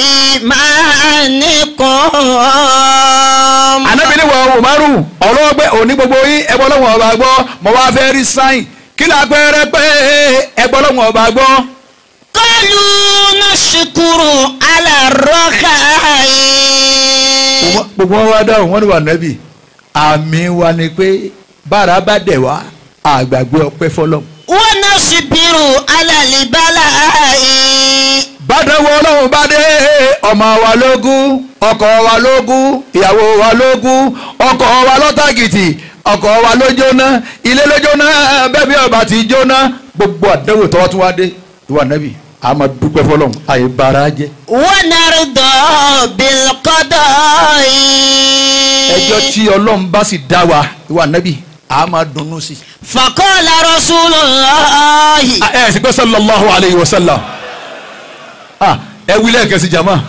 إيمانكم ànábì ni wọ́n umaru ọlọ́wọ́ pé òní gbogbo yín ẹgbọ́ lọ́wọ́ ọba gbọ́ mo wá fẹ́ rí sáyìn kí la pẹ́ẹ́rẹ́ pé ẹgbọ́ lọ́wọ́ ọba gbọ́. قالوا نشكر على الرخاء gbogbo wọn wá dáhùn wọn ni wà nẹ́bì àmì wa ni pé bára bá dẹ̀ wá àgbàgbé ọpẹ́ fọlọ́. ونصبر على البلاء bàdàn wo ọlọ́run bá dé ọmọ wa lógún ọkọ wa lógún ìyàwó wa lógún ọkọ wa lọ́tàgìtì ọkọ wa ló jóná ilé ló jóná bẹ́ẹ̀ bí ọba ti jóná gbogbo àdánwò tọ́wọ́ tún wá dé ìwà nẹ́bì a máa dúpẹ́ fọlọ́run àyè bára jẹ́ ونرضى بالقضاء ẹjọ́ tí ọlọ́run bá sì dá wa ìwà nẹ́bì a máa dunnú sí i. فقال رسول الله ẹ ẹ sì pé sallallahu alayhi wa sallam ah ẹ wí lẹ́ẹ̀kẹ́sì jama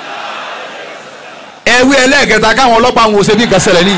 ẹ wí ẹlẹ́ẹ̀kẹta káwọn ọlọ́pàá àwọn òṣèlú nǹkan ṣẹlẹ̀ níyì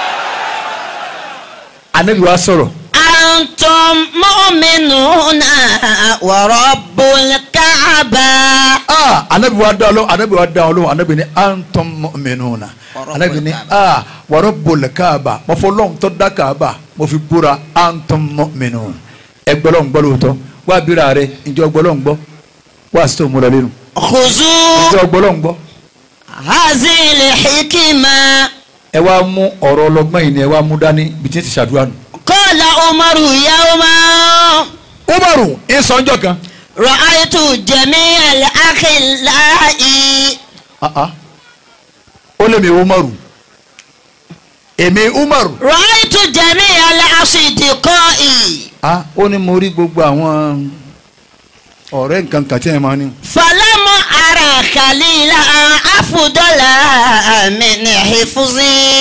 anabi wa sọ̀rọ̀ أنتم مؤمنون ورب الكعبة ah anabi wa dá ọlọ́wọ́ anabi wa dá ọlọ́wọ́ anabi ni antum mu'minuna Wa anabi ni rabbul ah wa rabbul kaaba mo fọ lọ́hùn tó dá kaaba mo fi búra antum mu'minun ẹ gbọ́dọ̀ ń gbọ́ lóòótọ́ wá bíra rẹ ìjọ gbọ́dọ̀ ń gbọ́ wá sí tó múra lẹ́nu خذوا ìjọ gbọ́dọ̀ ń gbọ́. هذه الحكمة ẹ wá mú ọ̀rọ̀ ọlọ́gbọ́n yìí ni ẹ wá mú dání bí tí ń ti ṣàdúrà nù. قال عمر يوما umaru ìsọ̀njọ́ kan. رأيت جميع الأخلاء Ah, ah. ó lè mi umaru èmi umaru. رأيت جميع الأصدقاء ah ó ní mo rí gbogbo àwọn ọ̀rẹ́ nǹkan kan tí ẹ máa ní. فلم أرى خليلا أفضل من حفظ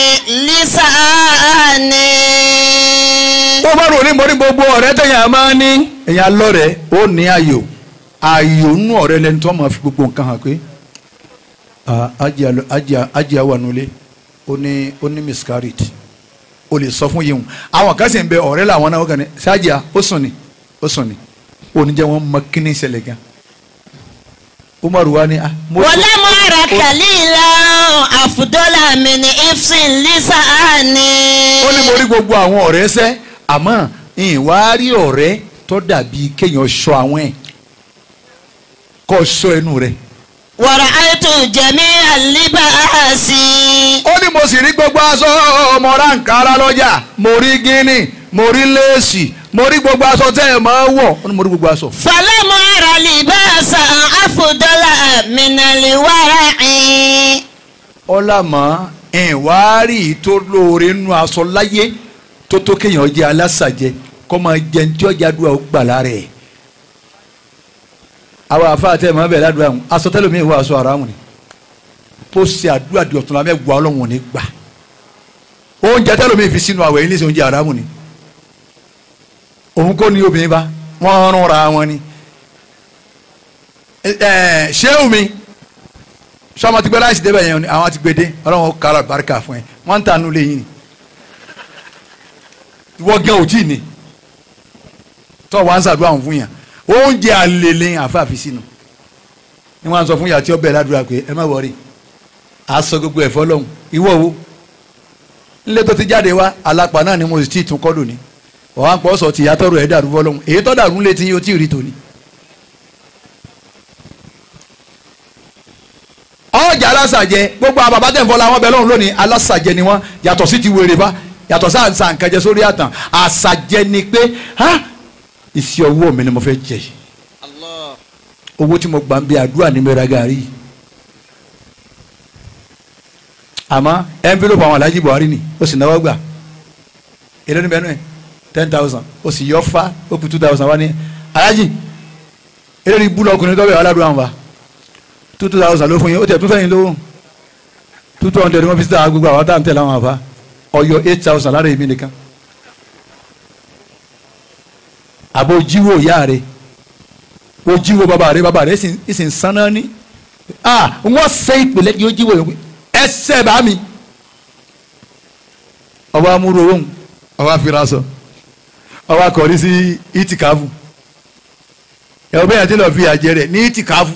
لساني bó bá rò ní mo ní gbogbo ọ̀rẹ́ tẹ̀yàn máa ní èyàn lọ́rẹ̀ ó ní ayò ayò nú ọ̀rẹ́ lẹni tó máa fi gbogbo nǹkan hàn pé ah, ajá lọ- ajá- ajá wà nulẹ̀ ó ní ó ní miscarriage o lè sọ fún yìí àwọn kan sì ń bẹ ọ̀rẹ́ làwọn náà ó kàn ní ṣáàjà ó sùn ní ó sùn ní oníjẹ́ wọn mọ kíní ṣẹlẹ̀ gan umaru wa ni ah mo ولم أر خليلا أفضل من حفظ لساني ó ní mo rí gbogbo àwọn ọ̀rẹ́ sẹ́ àmọ́ ìwà rí ọ̀rẹ́ tó dàbí kéèyàn sọ àwọn ẹ̀ kọ́ sọ ẹnu rẹ̀. ورأيت جميع اللباس ó ní mo sì rí gbogbo aṣọ ọmọ ránkárá lọ́jà mo rí gíní mo rí léèsì mo rí gbogbo aṣọ tẹ́ ẹ̀ máa wọ̀ ó ní mo rí gbogbo aṣọ. فلم أر لباسا أفضل من الورع ọlámọ ìwà rí tó lóore nínú aṣọ láyé tó tó kéèyàn jẹ alásàjẹ kó máa jẹ ní tí ọjà dùn àwọn gbà lára ẹ̀. àwọn àfa àti ẹ̀mọ́ bẹ̀rẹ̀ àdúrà wọn aṣọ tẹ́lẹ̀ mi wọ aṣọ àràmù ni tó ṣe àdúrà di ọ̀tún lámẹ́ wà ọlọ́run ò ní gbà oúnjẹ tẹ́lẹ̀ mi fi sínú àwẹ̀ yìí ní sẹ́ oúnjẹ àràmù ni òun kò ní obìnrin bá wọ́n rún ra wọn ni ẹ ẹ ṣéwù mi sọmọ ti gbé láìsí débẹ̀ yẹn ni àwọn ti gbé dé ọlọ́run ó kára barika fún ẹ wọ́n ń tànú lẹ́yìn ni ìwọ gẹ́ ò tí ì ní tọ́ wàá ń sàdúrà wọn fún yàn oúnjẹ àlèlè àfààfi sínú ni wọ́n á sọ fún yàtí ọbẹ̀ ládùúrà pé ẹ má wọrí aṣọ gbogbo ẹ̀fọ́ lọ́hùn ìwọ wo nílé tó ti jáde wá alápá náà ni mo sì tí ì tún kọ́ lónìí ọ̀hán pọ̀ sọ ti yàtọ̀ rẹ̀ dàrú fọ́ lọ́hùn èyí tó dàrú létí yóò tí ì rí tòní. ọjà alásàjẹ gbogbo àwọn bàbá tẹ̀fọ́ làwọn bẹ lọ́hùn lónìí alásàjẹ ni wọ́n yàtọ̀ sí ti wèrè bá yàtọ̀ sáà ń sa nǹkan jẹ sórí àtàn àsàjẹ ni pé ha iṣẹ́ owó mi ni mo fẹ́ jẹ yìí owó tí mo gbà ń bí àdúrà ní mẹ́ra gàrí yìí àmọ́ envelope àwọn Alhaji Buhari ni ó sì náwó gbà èlé ní bẹ́ẹ̀ náà ten thousand ó sì yọ fa ó kù two thousand wá ní Alhaji èlé ní búlọ̀ ọkùnrin tó bẹ̀ wà ládùúgbò àwọn wa two thousand ló fún yín ó tẹ̀ tún fẹ́yìn lówó two two hundred wọ́n fi síta gbogbo àwọn táwọn tẹ̀lé àwọn àfa ọyọ eight thousand lára èmi nìkan àbò jíwò ìyá rẹ̀ ó jíwò bàbá rẹ̀ bàbá rẹ̀ sì ń sanná ní ah wọ́n ṣe ìpìlẹ̀ yóò jíwò yòókù ẹsẹ̀ bá mi ọba amúrò ohun ọba afirasọ ọba akọrí sí itikafu ẹ̀ ọbẹ̀ yẹn ti lọ fi àjẹ rẹ̀ ní itikafu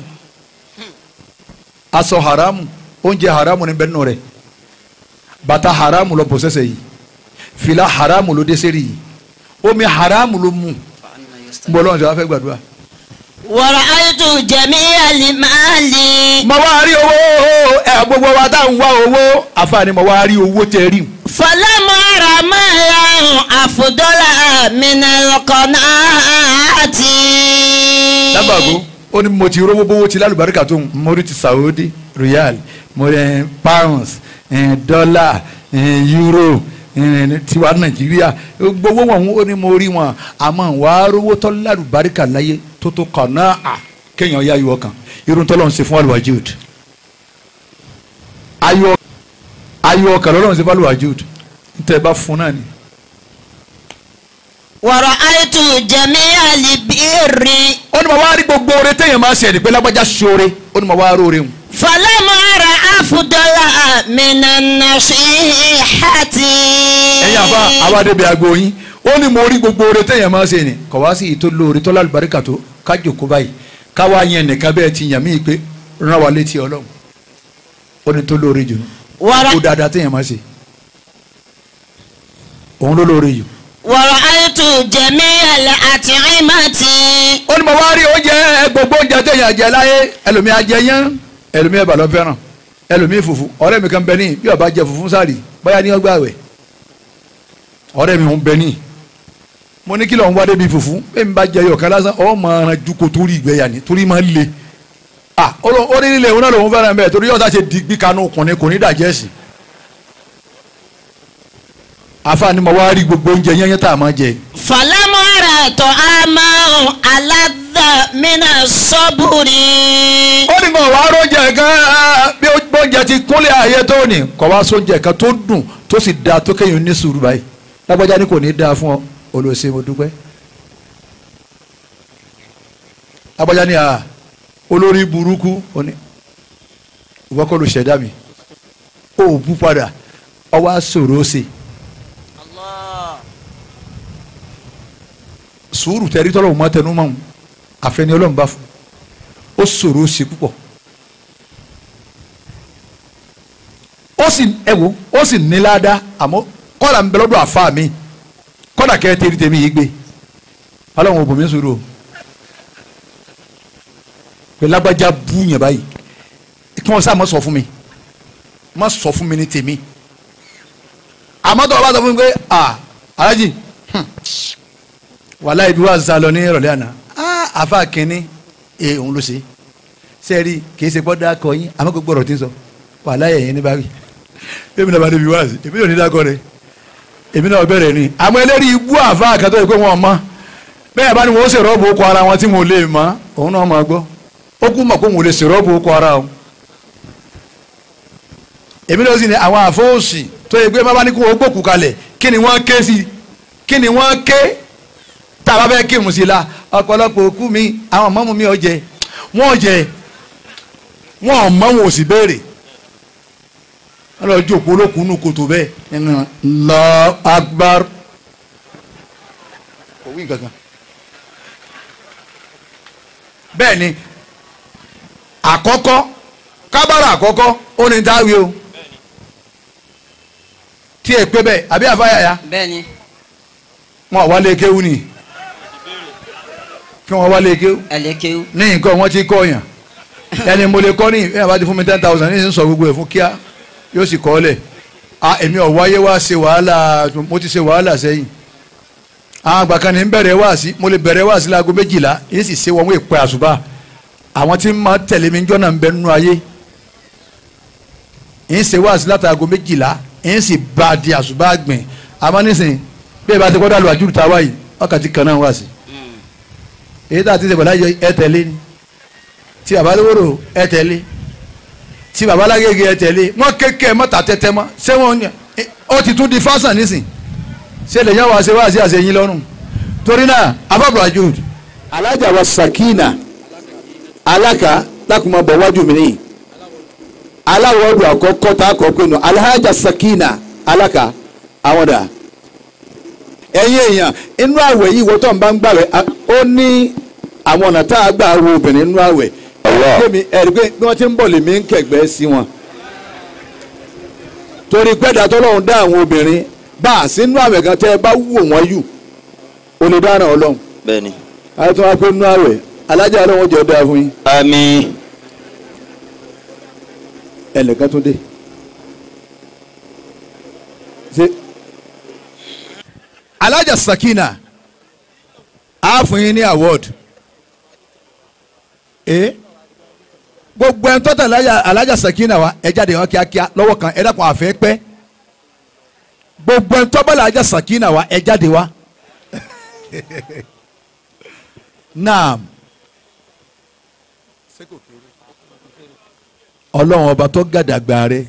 aṣọ haramu oúnjẹ haramu ni bẹ́ẹ̀ nù rẹ̀ bàtà haramu lọ bọ̀sẹ̀sẹ̀ yìí fìlà haramu ló dẹ́sẹ̀rì yìí omi haramu ló mu nbọlọ́n ṣe wá fẹ́ gbàdúrà. ورأيت جميع المال mo wá rí owó ẹ gbogbo wa tá à ń wá owó àfààní mo wá rí owó tẹ rí. فلم أر مالا أفضل من القناعة lábàgó ó ní mo ti rówó bówó ti lálùbáríkà tó ń mo rí ti Saudi riyal mo rí pounds eh, dollar eh, euro eh, tiwa Nàìjíríà gbogbo wọn ó ní mo rí wọn àmọ́ wàá rówó tó lálùbáríkà láyé tó tó kàn náà à kéèyàn yá ayọ̀ kan irun tó lọ́n ṣe fún alwajud ayọ̀ ayọ̀ kan lọ́n ṣe fún alwajud nítorí bá fún náà ni. ورأيت جميع البر ó ní mo wá rí gbogbo oore téèyàn máa ṣe ẹ̀dí pé lágbájá ṣoore ó ní mo wá rí oore hùn. فلم أر أفضل من النصيحة ẹ̀yin àfa àwa débi aago yín ó ní mo rí gbogbo oore téèyàn máa ṣe ni kò wá sí ìtò lóore tó lálùbáríkà tó kájòkó báyìí káwá yẹn nìkan bẹ́ẹ̀ ti yàn mí pé rán wa létí ọlọ́run ó ní tó lóore jù Wàrà- kó dáadáa téèyàn máa ṣe òun ló lóore jù. ورأيت جميع الأطعمة ó ní mo wá rí oúnjẹ gbogbo oúnjẹ téèyàn jẹ láyé ẹlòmíì ajẹ yẹn ẹlòmíì ẹ̀bà ló fẹ́ràn ẹlòmíì fùfú ọ̀rẹ́ mi kan bẹ ní bí ó bá jẹ fùfú sáàrì báyà ní ọgbà wẹ̀ ọ̀rẹ́ mi ń bẹ ní mo ní kí lóun wá débi fùfú bẹ́ẹ̀ mi bá jẹ yọ̀kan lásán ọ̀ máa ran ju kò torí ìgbẹ́yà ni torí máa ń le ah ó lọ- ó ní nílé òun náà lòun fẹ́ràn bẹ́ẹ̀ torí yọ̀ọ́ta ṣe digbí kanú kùnrin kò ní dàjẹ́ sí àfa ni mo wá rí gbogbo oúnjẹ yẹn yẹn tá a máa jẹ فلم أر طعاما ألذ laka mina saburi. ó ní kò wá róúnjẹ kan bí oúnjẹ ti kúnlẹ̀ ayé tó ní kò wá sóúnjẹ kan tó dùn tó sì dáa tó kéèyàn ní sùúrù báyìí lágbájá ní kò ní dáa fún ọ olùsè mo dúpẹ́ lágbájá ní à olórí burúkú ó ní ìwọ kọ́ ló ṣẹ̀dá mi ó bú padà ọwọ́ àṣòro ó ṣe sùúrù tẹ̀rí tọ́lọ̀ mọ́ tẹnu mọ́ àfẹni ọlọ́run bá fún ó ṣòro ó ṣe púpọ̀ ó sì ẹ wo ó sì ní ládàá àmọ́ kọ́dà ń bẹ lọ́dọ̀ àfa mi kọ́dà kẹ́ ẹ tẹ́rí tẹ́mi yìí gbé ọlọ́run ò bò mí sùúrù o pé lágbájá bú yẹn báyìí kí wọ́n sá mọ́ sọ fún mi má sọ fún mi ní tèmi àmọ́ tó o bá sọ fún mi pé ah alájì wàhálà ibi wà sá lọ ní ìrọ̀lẹ́ àná ah àfa kínní ẹ òun ló ṣe sẹ́ẹ̀rì kì í ṣe gbọ́dọ̀ akọ yín àmọ́ gbogbo ọ̀rọ̀ tí ń sọ wàhálà yẹ̀yẹ́ ní báwí èmi náà bá débi wá sí èmi náà ní dákọ rẹ èmi náà bẹ̀rẹ̀ ni àmọ́ eléyìí ibú àfa àkàtọ́ yìí pé wọ́n mọ́ bẹ́ẹ̀ bá ní wọ́n ṣèrọ́bù okò ara wọn tí wọn ò lè mọ́ òun náà máa gbọ́ ó kú mọ̀ pé òun ò lè ṣèrọ́bù okò ara wọn èmi náà sì ní àwọn àfọwọ́sì tó yẹ pé má bá ní kó o gbòkú kalẹ̀ kí ni wọ́n ké sí kí ni wọ́n ké tá a bá fẹ́ kírun sí la ọ̀pọ̀lọpọ̀ òkú mi àwọn mọ́mú mi ò jẹ wọ́n jẹ wọ́n mọ́ wọn ò sì béèrè wọ́n lọ jókòó olókùn nù kòtò bẹ́ẹ̀ nínú lọ agbár kò wí nǹkan kan bẹ́ẹ̀ ni àkọ́kọ́ kábàrà àkọ́kọ́ ó ní dáwé o tí ẹ pé bẹ́ẹ̀ àbí àfáyàyà bẹ́ẹ̀ni. wọn wálé kéwú ni kí wọn wálé kéwú ẹlẹ́kẹ́wù. ní nǹkan wọn ti kọ́ yàn ẹni mo lè kọ́ ní ẹ̀ bá ti fún mi ten thousand ní sísọ gbogbo ẹ̀ fún kíá yóò sì kọ́ lẹ̀ a èmi ò wáyé wá ṣe wàhálà mo ti ṣe wàhálà sẹ́yìn àwọn àgbà kan ní ń bẹ̀rẹ̀ wá sí mo lè bẹ̀rẹ̀ wá sí láago méjìlá yìí sì ṣe wọn wọ́n èpè àṣùbà àwọn tí máa tẹ̀lé mi jọ́nà ń bẹ nínú ayé yìí ṣe wá sí látàgò méjìlá yìí sì bá a di àṣùbà gbìn àmọ́ nísìnyí bí ẹ bá ti kọ́ dàlú àjùrù tá a wáyé wákàtí kan náà wá sí èyí tá a ti ṣe pẹ̀lú ẹ tẹ̀lé ni tí baba lówóró ẹ tẹ̀lé tí baba lágége ẹ tẹ̀lé wọn kéke mọ́ta tẹ́tẹ́ mọ́ ṣé wọn ní ó ti tún di fásán nísìn ṣé lè yàn wá ṣe wá sí àṣeyín lọ́rùn torí náà abábọ̀ àjùd alájà wa sakina alaka lákùnmọ́ bọ̀ wájú mi nìyí aláwọ̀dù àkọ́kọ́ tá a kọ́ pé nù alhaja sakina alaka àwọn dà ẹ̀yin èèyàn inú àwẹ̀ yìí wọ́n tó ń bá ń gbàwẹ̀ ó ní àwọn ọ̀nà tá a gbà wo obìnrin inú àwẹ̀ ẹ̀rí ẹ̀rí pé bí wọ́n ti ń bọ̀ lèmi ń kẹ̀gbẹ́ sí wọn torí pẹ́ẹ́dà tọ́lọ́run dá àwọn obìnrin bá a sínú àwẹ̀ kan tẹ́ ẹ bá wò wọ́n yù ó lè dáná ọlọ́run bẹ́ẹ̀ni. àti wọn pé inú àwẹ̀ alájà ọlọ́run jẹ́ ọ̀dà fún yín àmín. ẹnìkan tó dé ṣe alájà sakina á fún yín ní award ee gbogbo ẹni tọ́tà alájà alájà sakina wa ẹ jáde wá kíákíá lọ́wọ́ kan ẹ dákun àfẹ́ pẹ́ gbogbo ẹni tọ́bà alájà sakina wa ẹ jáde wá naam ọlọ́run ọba tó gàdàgbà rẹ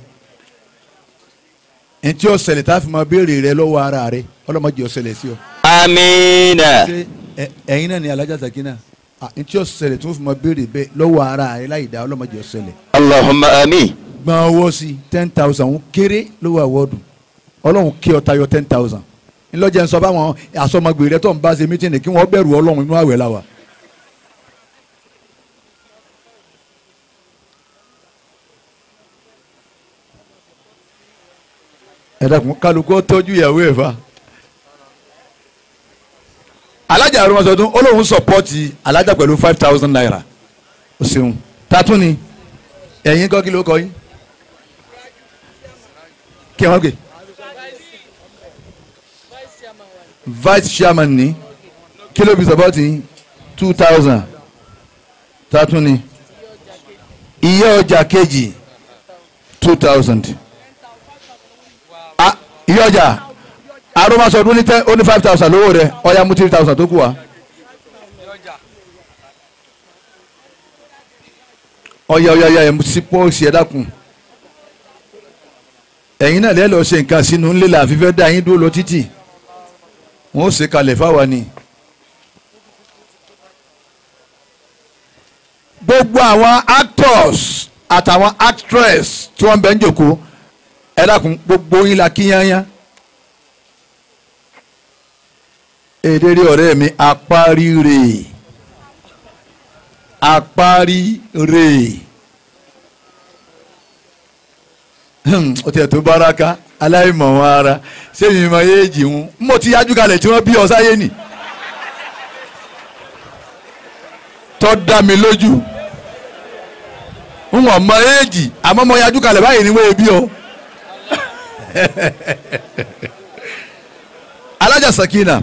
ntí ó ṣẹlẹ̀ tá a fi máa béèrè rẹ lọ́wọ́ ara rẹ ọlọ́mọdé ó ṣẹlẹ̀ sí ọ. amiina. ṣé ẹ- ẹ̀yin náà ni alájà sakina Ah, ntí ó ṣẹlẹ̀ tó fi máa béèrè bẹ́ẹ̀ lọ́wọ́ ara rẹ láì dá ọlọ́mọdé ó ṣẹlẹ̀. allahumma amin. gbọ́n owó sí ten thousand ń kéré lówó àwọ̀dù ọlọ́run kí ọ tayọ ten thousand ńlọ́jẹ̀ ń sọ fáwọn àsọmọgbè rẹ tó ń bá ṣe mítìnì kí wọ́n bẹ̀rù ọlọ́run inú àwẹ̀ la wà. ẹ dákun kálukú ó tọ́jú ìyàwó ẹ̀ fa. alájà arúgbó ó lóun sọpọ́ọ̀tì alájà pẹ̀lú five thousand naira o ṣeun tatún ni ẹ̀yin kọ́ kí ló kọ́ yín kí wọ́n gbé vice chairman ní kí ló fi sọpọ́ọ̀tì yín two thousand tatún ni iye ọjà kejì two thousand iye ọjà arúgbó ní tẹ́ ó ní five thousand lówó rẹ̀ ọ̀ya mú three thousand tó kù wá ọ̀yà ọ̀yà ọ̀yà ẹ̀ sí pọ́ọ̀sì ẹ̀ dákun ẹ̀yin náà lẹ́ẹ̀ lọ́ọ́ ṣe nǹkan sínú ńlẹ́ la àfi fẹ́ dá yín dúró lọ títì wọ́n ó ṣe kalẹ̀ fáwa ni. gbogbo àwọn actors àtàwọn actress tí wọ́n bẹ ń jòkó ẹ dákun gbogbo yín la kí yányán. èdèrè ọ̀rẹ́ mi apárírè apárírè ó tiẹ̀ tó báraka aláìmọ̀ wọn ara sẹ́yìn mọ éèjì wọn mo ti yájú kalẹ̀ tí wọ́n bí ọ sáyé nì tọ́ da mi lójú n wọ̀n mọ éèjì àmọ́ mo yájú kalẹ̀ báyìí ni wọ́n bí ọ. alájà sakina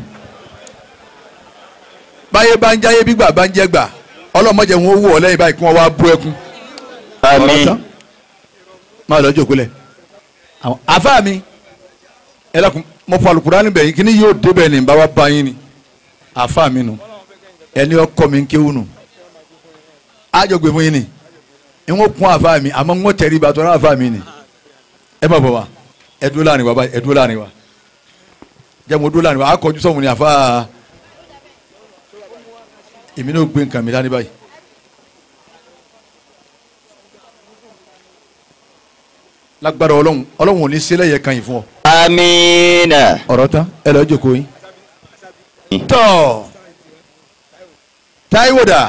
báyé bá ń jáyé bí gbà bá ń jẹ́ gbà ọlọ́mọdé wọn wò ọ lẹ́yìn báyìí kí wọ́n wá bú ẹkún àmín máa lọ jókòó lẹ̀ àwọn àfa mi ẹ lọkùn mo fọ alukurani bẹ̀yìn kí ni yóò débẹ̀ ní bá wa bá yín ni àfa mi nu ẹni ọkọ mi ń kéwù nu àjọgbé fún yín ni n ó kún àfa mi àmọ́ n ó tẹ̀rí ibà tó rà àfa mi ni ẹ má bọ̀ wá ẹ dúró láàrin wa báyìí ẹ dúró láàrin wa jẹ́ mo dúró láàrin wa akọjú sọ̀hún ni àfa èmi náà gbé nǹkan mi dání báyìí. lágbára ọlọ́run ọlọ́run ò ní sílẹ̀ yẹ kan yìí fún ọ. àmín ọ̀rọ̀ tán ẹ lọ́ọ́ jókòó yín. tọ́ Táíwò dà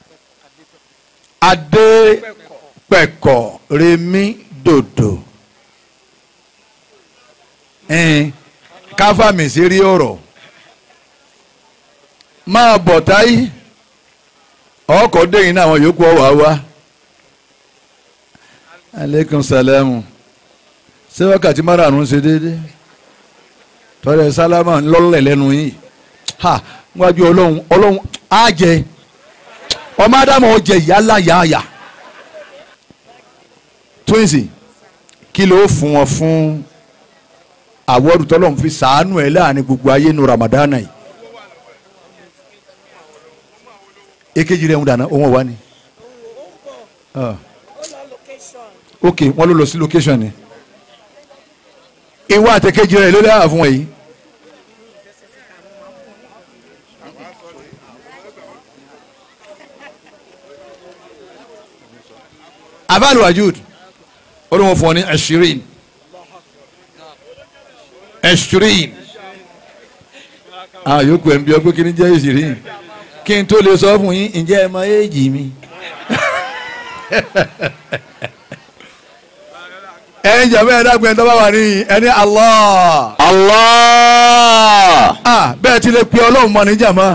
Adépẹ̀kọ̀ Remi Dòdò ẹ̀ẹ́n káfàmì sí rí ọ̀rọ̀ máa bọ̀ táyì ọkọ̀ dẹ́yìn náà àwọn yòókù ọ̀wá wá aleykum salamu ṣé wákàtí márùn-ún ṣe déédé tọ́lẹ̀ sálámà ńlọ́lẹ̀ lẹ́nu yìí ha wájú ọlọ́run ọlọ́run á jẹ ọmọ ádámù ó jẹ yálà yáàyà twinsi kí ló fún wọn fún àwọ̀dù tọ́lọ́run fi sàánú ẹ̀ láàrin gbogbo ayé nu ramadana yìí èkejì rẹ̀ ń dáná òun ò wá ni. Uh ok wọn ló lọ sí location ni ìwọ àtẹkẹjì rẹ ló dára fún ẹ yìí. abalu wajud ó ní wọn fún ọ ní ẹshirin ẹshirin ah yòókù ẹ̀ ń bí ọ pé kí ni jẹ́ ẹshirin kí n tó lè sọ fún yín ǹjẹ́ ẹ mọ éèjì mi ẹ̀yin jàmbá ẹ̀dá gbẹ̀yìn tó bá wà ní ẹni Allah. Allah. ah bẹ́ẹ̀ ti lè pe ọlọ́run mọ́ ní jàmbá.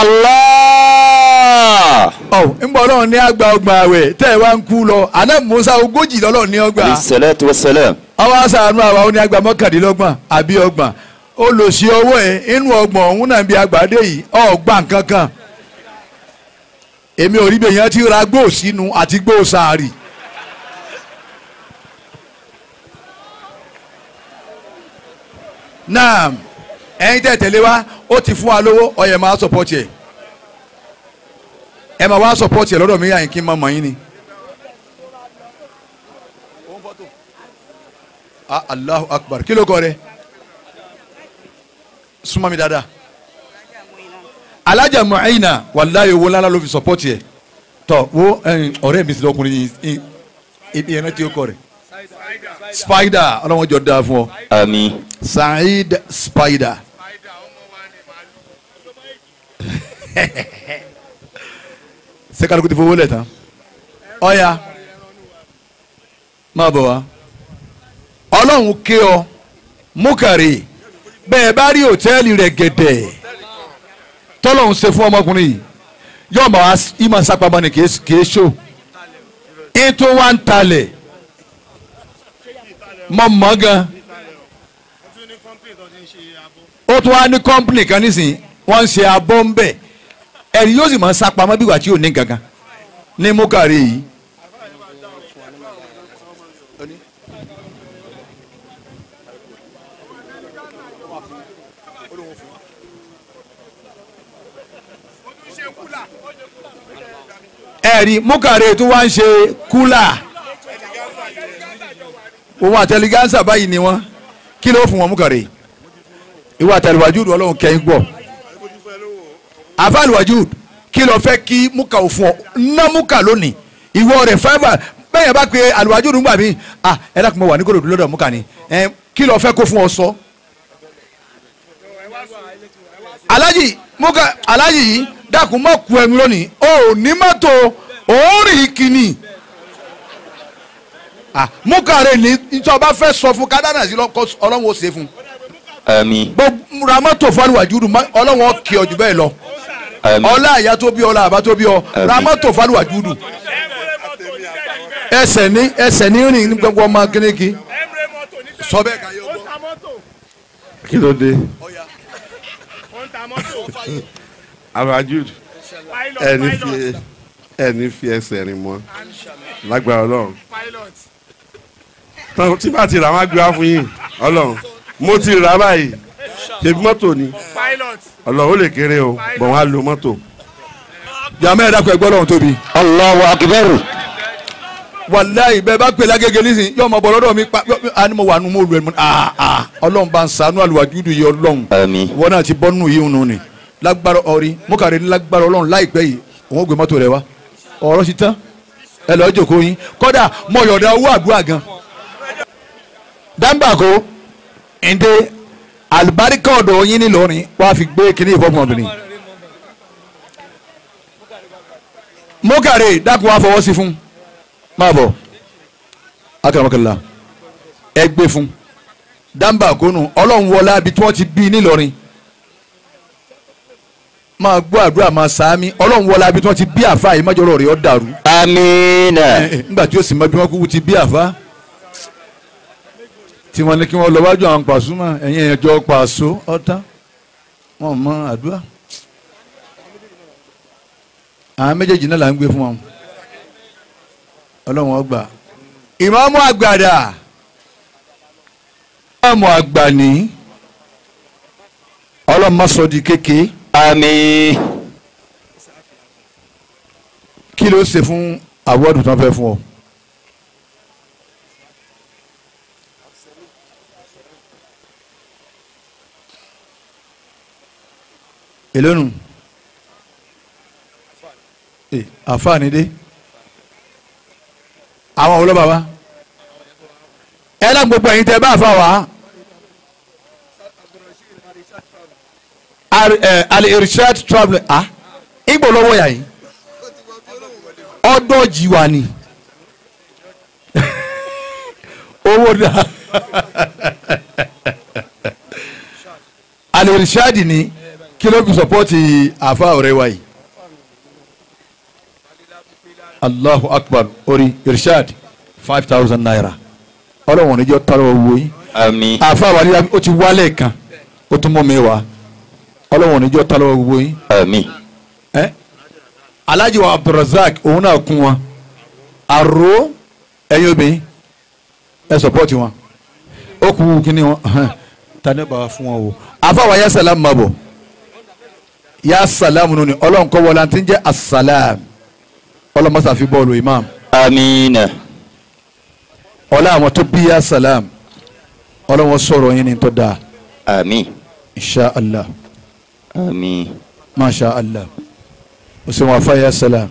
Allah. ọ̀ ńgbà ọlọ́run ní àgbà ọgbà àwẹ̀ tẹ́ ẹ wá ń kú lọ àná Musa ogójì lọ́lọ́run ní ọgbà. bisalatu wasalam. ọwọ́ àṣàánú àwa ó ní àgbà mọ́kàndínlọ́gbọ̀n àbí ọgbọ̀n olùsí owó ẹ̀ inú ọgbọ̀n òun náà bí àgbàdé yìí ọgbà kankan. èmi ò rí bẹ́ẹ̀ yẹn ti ra gbóò sínú àti gbóò sáárì. naam ẹ̀yin tẹ́ tẹ̀lé wa ó ti fún wa lówó ọyẹ máa sọpọ́tì ẹ̀ ẹ máa wá sọpọ́tì ẹ̀ lọ́dọ̀ mi yà yín kí n máa mọ̀ yín ni. ah allahu akbar kí ló kọ rẹ súnmọ́ mi dáadáa alájà muhaina wàláyé owó ńlá ló fi sọpọ́tì ẹ̀ tọ́ wo ọ̀rẹ́ mi sì lọ́kùnrin yìí ibi ẹ̀rọ tí ó kọ rẹ̀ spider ọlọ́wọ́n jọ dáa fún ọ. àmín. Saheed Spider. sẹ́kàlùkù ti fowó lẹ̀ tán. ọ̀ya máa bọ̀ wá. ọlọ́run ké ọ múkàrí bẹ́ẹ̀ bá rí òtẹ́ẹ̀lì rẹ̀ gẹ̀dẹ̀ tọ́lọ́run ṣe fún ọmọkùnrin yìí yóò máa ìmọ̀ sápamọ́ ni kìí ṣó ètò wa ń talẹ̀ mọ̀ mọ́ gan ó tún wá ní kọ́ńpìnì kan nísìnyí wọ́n ń ṣe abọ́ ń bẹ̀ ẹ̀rí yóò sì máa ń sápamọ́ bí wà tí ò ní gangan ní múkàrí yìí. ẹ ẹ̀rí múkàrẹ́ tó wá ń ṣe kúlà òun àtẹligánsà báyìí ni wọ́n kí ló fún wọn múkàrẹ́ ìwọ àtẹliwájú ọlọ́run kẹ́yìn gbọ́ àfàlùwájú kí ló fẹ́ kí múkà ò fún ọ ná múkà lónìí ìwọ rẹ̀ fáìbà bẹ́ẹ̀ bá pe àlùwájú nígbà mí ah ẹ dákun mọ́ wà ní kòròdú lọ́dọ̀ múkà ni ẹ kí ló fẹ́ kó fún ọ sọ. alájì múkà alájì yìí dákun mọ́ ku ẹnu lónìí o ò ní mọ́tò òórìn kìíní ah múkà rẹ̀ ní ìjọba fẹ́ sọ fún kádánà sí lọ́kọ́ ọlọ́run ó ṣe fún àmín gbogbo ra mọ́tò fún àlùwájú ọlọ́run ó kí ọ jù bẹ́ẹ̀ lọ àmín ọlá àyà tó bí ọlá àbá tó bí ọ Àmín. ra mọ́tò fálùwà júdù ẹsẹ̀ ní ẹsẹ̀ ní rìn ní gbogbo ọmọ kíníkì sọ bẹ́ẹ̀ ká yọ gbọ́. kí ló dé abajud ẹni fi ẹni fi ẹsẹ̀ rìn mọ́ lágbára ọlọ́run tán tí bá ti rà wọ́n á gbé wá fún yín ọlọ́run mo ti rà báyìí ṣebí mọ́tò ni ọlọ́run ó lè kéré o bọ̀ wọ́n á lo mọ́tò. jàmẹ́ ẹ̀dá kọ ẹgbẹ́ ọlọ́run tóbi. Allahu akbar wàláyé bẹ́ẹ̀ bá pè lágége nísìnyí yóò mọ bọ̀ lọ́dọ̀ mi pa yọ- a ní mo wà nù mo lù ẹ̀ mọ́ aa aa ọlọ́run bá ń ṣàánú àlùwà júdù yìí ọlọ́run àmín wọn náà ti bọ́ nù yìí nù ni lágbára ọ̀rí mọ́kàrí ní lágbára ọlọ́run láìpẹ́ yìí òun ó gbé mọ́tò rẹ wá ọ̀rọ̀ ti tán ẹ lọ́ọ́ jòkó yín kọ́dà mo yọ̀ọ̀dà owó àdúrà gan. dáńbàkó ǹdẹ àlùbáríkà ọ̀dọ̀ yín nílọrin wàá fi gbé kínní ìfọ̀mọ̀bìnrin. mọ́kàrí dákun wá fọwọ́ sí fún máa bọ̀ akaramakala ẹ gbé fún dáńbàkó nù ọlọ́run wọlé abi tí wọ́n ti bí nílọrin máa gbọ́ àdúrà máa sàámi ọlọ́run wọlé abi tí wọ́n ti bí àfa yìí májọ́rọ̀ rẹ̀ ọ́ dàrú àmín nígbà tí ó sì mọ bí wọ́n kúkú ti bí àfa tí wọ́n ní kí wọ́n lọ wájú àwọn pàṣúmọ̀ ẹ̀yìn ẹ̀jọ́ pàṣọ ọ̀tá wọn mọ àdúrà àwọn méjèèjì náà là ń gbé fún wọn ọlọ́run ọgbà ìmáàmù àgbàdà ìmáàmù àgbà ní ọlọ́run má sọ di kékeré àmín kí ló ṣe fún àwọ́dù tó ń fẹ́ fún ọ. èlónù ẹ àfààní dé àwọn olóba wa ẹ lọ gbogbo ẹ̀yin tẹ́ bá àfa wa al-irshad travel ah ìgbò lọ́wọ́ yà yìí ọdọ jìwà ni owó dà alirishadi ni kí ló fi sọpọ́tì àfa ọ̀rẹ́ wa yìí allahu akbar orí irishad five thousand naira ọlọ́wọ́n níjọ́ tara owó yìí àmín àfa wa ni ó ti wálẹ̀ kan ó tún mọ́ mi wá ọlọ́wọ́n níjọ́ tara owó yìí àmín ẹ alhaji wa abdulrasaq òun náà kún wọn àrò ẹyin obìnrin ẹ sọpọ́tì wọn ó kú kíní wọn tani bàbá fún wọn o àfàwà ya salam ma bọ̀ ya salam nù ni ọlọ́run kọ́ wọlé àti ń jẹ́ asalam ọlọ́mọsá fi bọ́ọ̀lù imam àmín ọlọ́ àwọn tó bí ya salam ọlọ́wọ́n sọ̀rọ̀ yín ni tó dáa àmín insha allah àmín masha allah musulman afa ya salam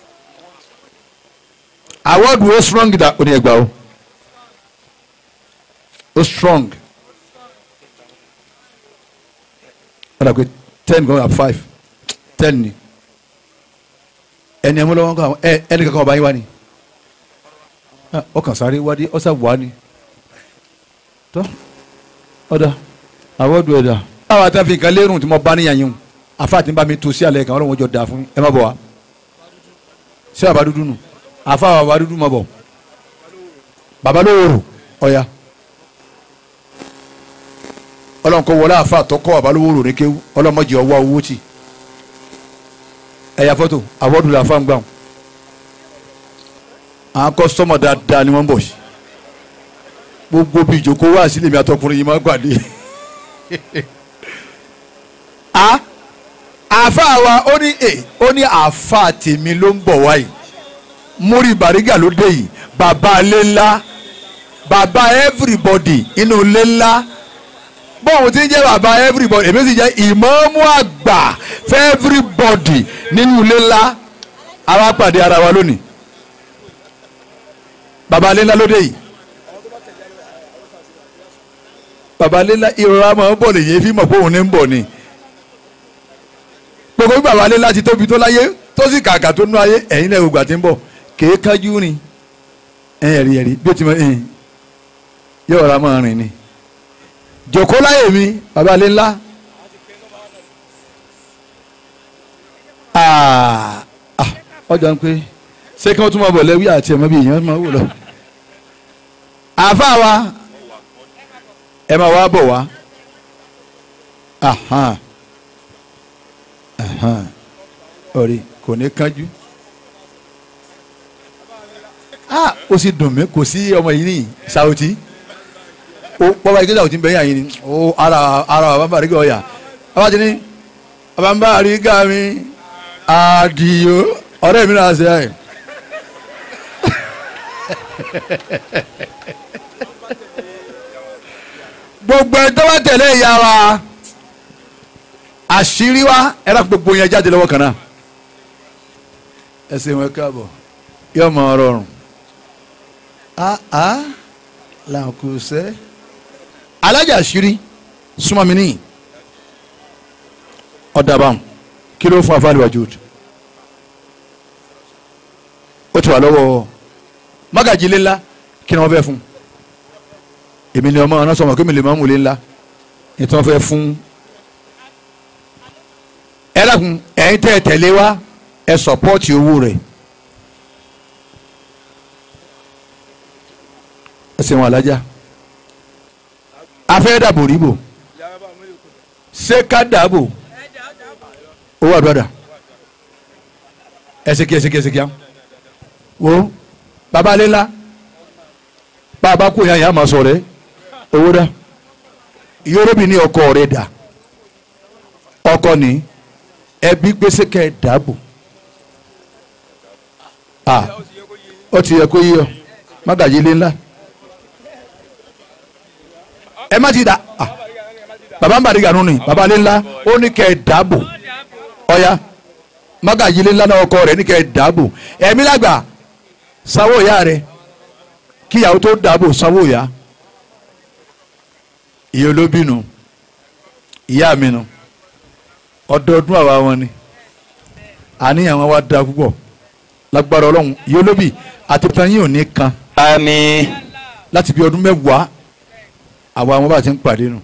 award wo strong da o ní ẹgbàá o o strong ó dà pé ten gan at five ten ni ẹni ẹmu lọ́wọ́ kan ẹ ẹni kankan ọba yín wá ni Ah, ọkàn sáré wádìí ọsà wà ni tọ́ ọ̀dà award wo ẹ̀dà. àwọn àtàfin nǹkan lérùn tí mo bá níyàn yín o afa ti ń bá mi tu sí alẹ́ kan ọlọ́run jọ da fún ẹ má bọ̀ wá sí baba dúdú nù afa baba dúdú má bọ̀ baba lówóró ọ̀ya ọlọ́run kọ́ wọlé afa tọkọ baba lówóró ní kéwú ọlọ́run mọ̀jì ọwọ́ owó tì ẹ̀yà fọ́tò àwọ̀dù làfa ń gbà wọn àwọn kọ́sítọ́mọ̀ dáadáa ni wọ́n ń bọ̀ sí gbogbo bí ìjókòó wá sílẹ̀ mi àtọkùnrin yìí máa gbàdé a àfa wa ó ní ẹ ó ní àfa tèmi ló ń bọ̀ wáyé múri bàrígà ló dé yìí bàbá ilé ńlá bàbá everybody inú ilé ńlá bọ́ọ̀n tí ń jẹ́ bàbá everybody èmi sì jẹ́ ìmọ̀ọ́mú àgbà fẹ́ everybody nínú ilé ńlá àwa pàdé ara wa lónìí bàbá ilé ńlá ló dé yìí bàbá ilé ńlá ìrora máa ń bọ̀ lè yé fi mọ̀ pé òun ní ń bọ̀ ni gbogbo bí bàbá ilé ńlá ti tóbi tó láyé tó sì kàkà tó nú ayé ẹ̀yin náà ògbà tí ń bọ̀ kèé kájú rìn ẹ̀rí ẹ̀rí bí ó ti mọ ẹ̀yìn yóò ra máa rìn ni jòkó láyè mi bàbá ilé ńlá Ah, ah, ọjọ́ ń pé ṣé kí wọ́n tún máa bọ̀ lẹ́wí àti ẹ̀mọ́ bí èèyàn máa wò lọ. àáfàá wa ẹ máa wá bọ̀ wá Ahan. Ahan. orí kò ní kánjú ah ó sì dùn mí kò sí ọmọ yìí ní Saoti ó bọ́bá ike Saoti ń bẹ yà yín ni ó ara ara bàbá bàrí gà ọ̀yà bàbá ti ní bàbá ń bàrí gà mí àdìyó ọ̀rẹ́ mi náà ṣe ẹ̀. gbogbo ẹ̀ tó bá tẹ̀lé ìyá wa àṣírí wa ẹ̀rọ gbogbo yẹn jáde lọ́wọ́ kan náà ẹ ṣe wọn káàbọ̀ yóò mọ ọrọrùn àá làǹkùsẹ́ alájà àṣírí súnmọ́ mi níyì ọ̀dàbàm kí ló fún afáàlì wájú ó ti wà lọ́wọ́ mágàjì ilé ńlá kí ni wọ́n fẹ́ fún èmi ni ọmọ ọ̀nà sọmọ kí mi lè má mú ilé ńlá ní tí wọ́n fẹ́ fún ẹ dákun ẹ̀yin tẹ́ ẹ tẹ̀lé wa ẹ sọpọ́ọ̀tì owó rẹ̀ ẹ ṣeun alájà afẹ́ dàbò ríbò ṣé ká dàbò owó àdúrà ẹsẹkí ẹsẹkí ẹsẹkí àwọn wo baba lela baba kò yàn yàn máa sọ rẹ owó dá yorùbá ní ọkọ rẹ dà ọkọ ní ẹbí gbèsè kẹ dàbò ah ó ti yẹ kó yí ọ mágàjì lé ńlá ẹ má ti dà ah baba ń bàdí gànú ni baba lé ńlá ó ní kẹ dàbò ọ̀ya mágàjì lé ńlá náà ọkọ rẹ ní kẹ dàbò ẹ̀mí lágbà sanwó ìyá rẹ kíyàwó tó dàbò sanwó ìyá ìyá olóbìnú ìyá mi nu ọdọọdún àwa wọn ni àníyàn wọn wá da púpọ̀ lágbára ọlọ́run ìyá olóbì àti tanyín ò ní kan àmín láti bí ọdún mẹ́wàá àwa wọn bá ti ń pàdé nù.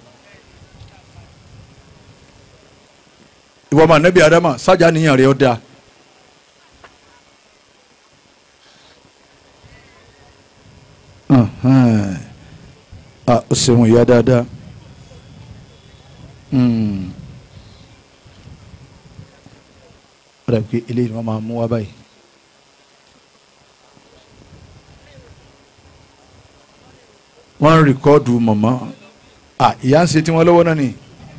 ìwọ ọmọ anabi adama sájà níyàn rẹ ọ da ah o ṣeun ìyá dáadáa ó dàbí pé eléyìí ni wọ́n máa mú wá báyìí. wọ́n ń rìkọ́ọ̀dù mọ̀mọ́ ah ìyá ń ṣe tí wọ́n lọ́wọ́ náà ni.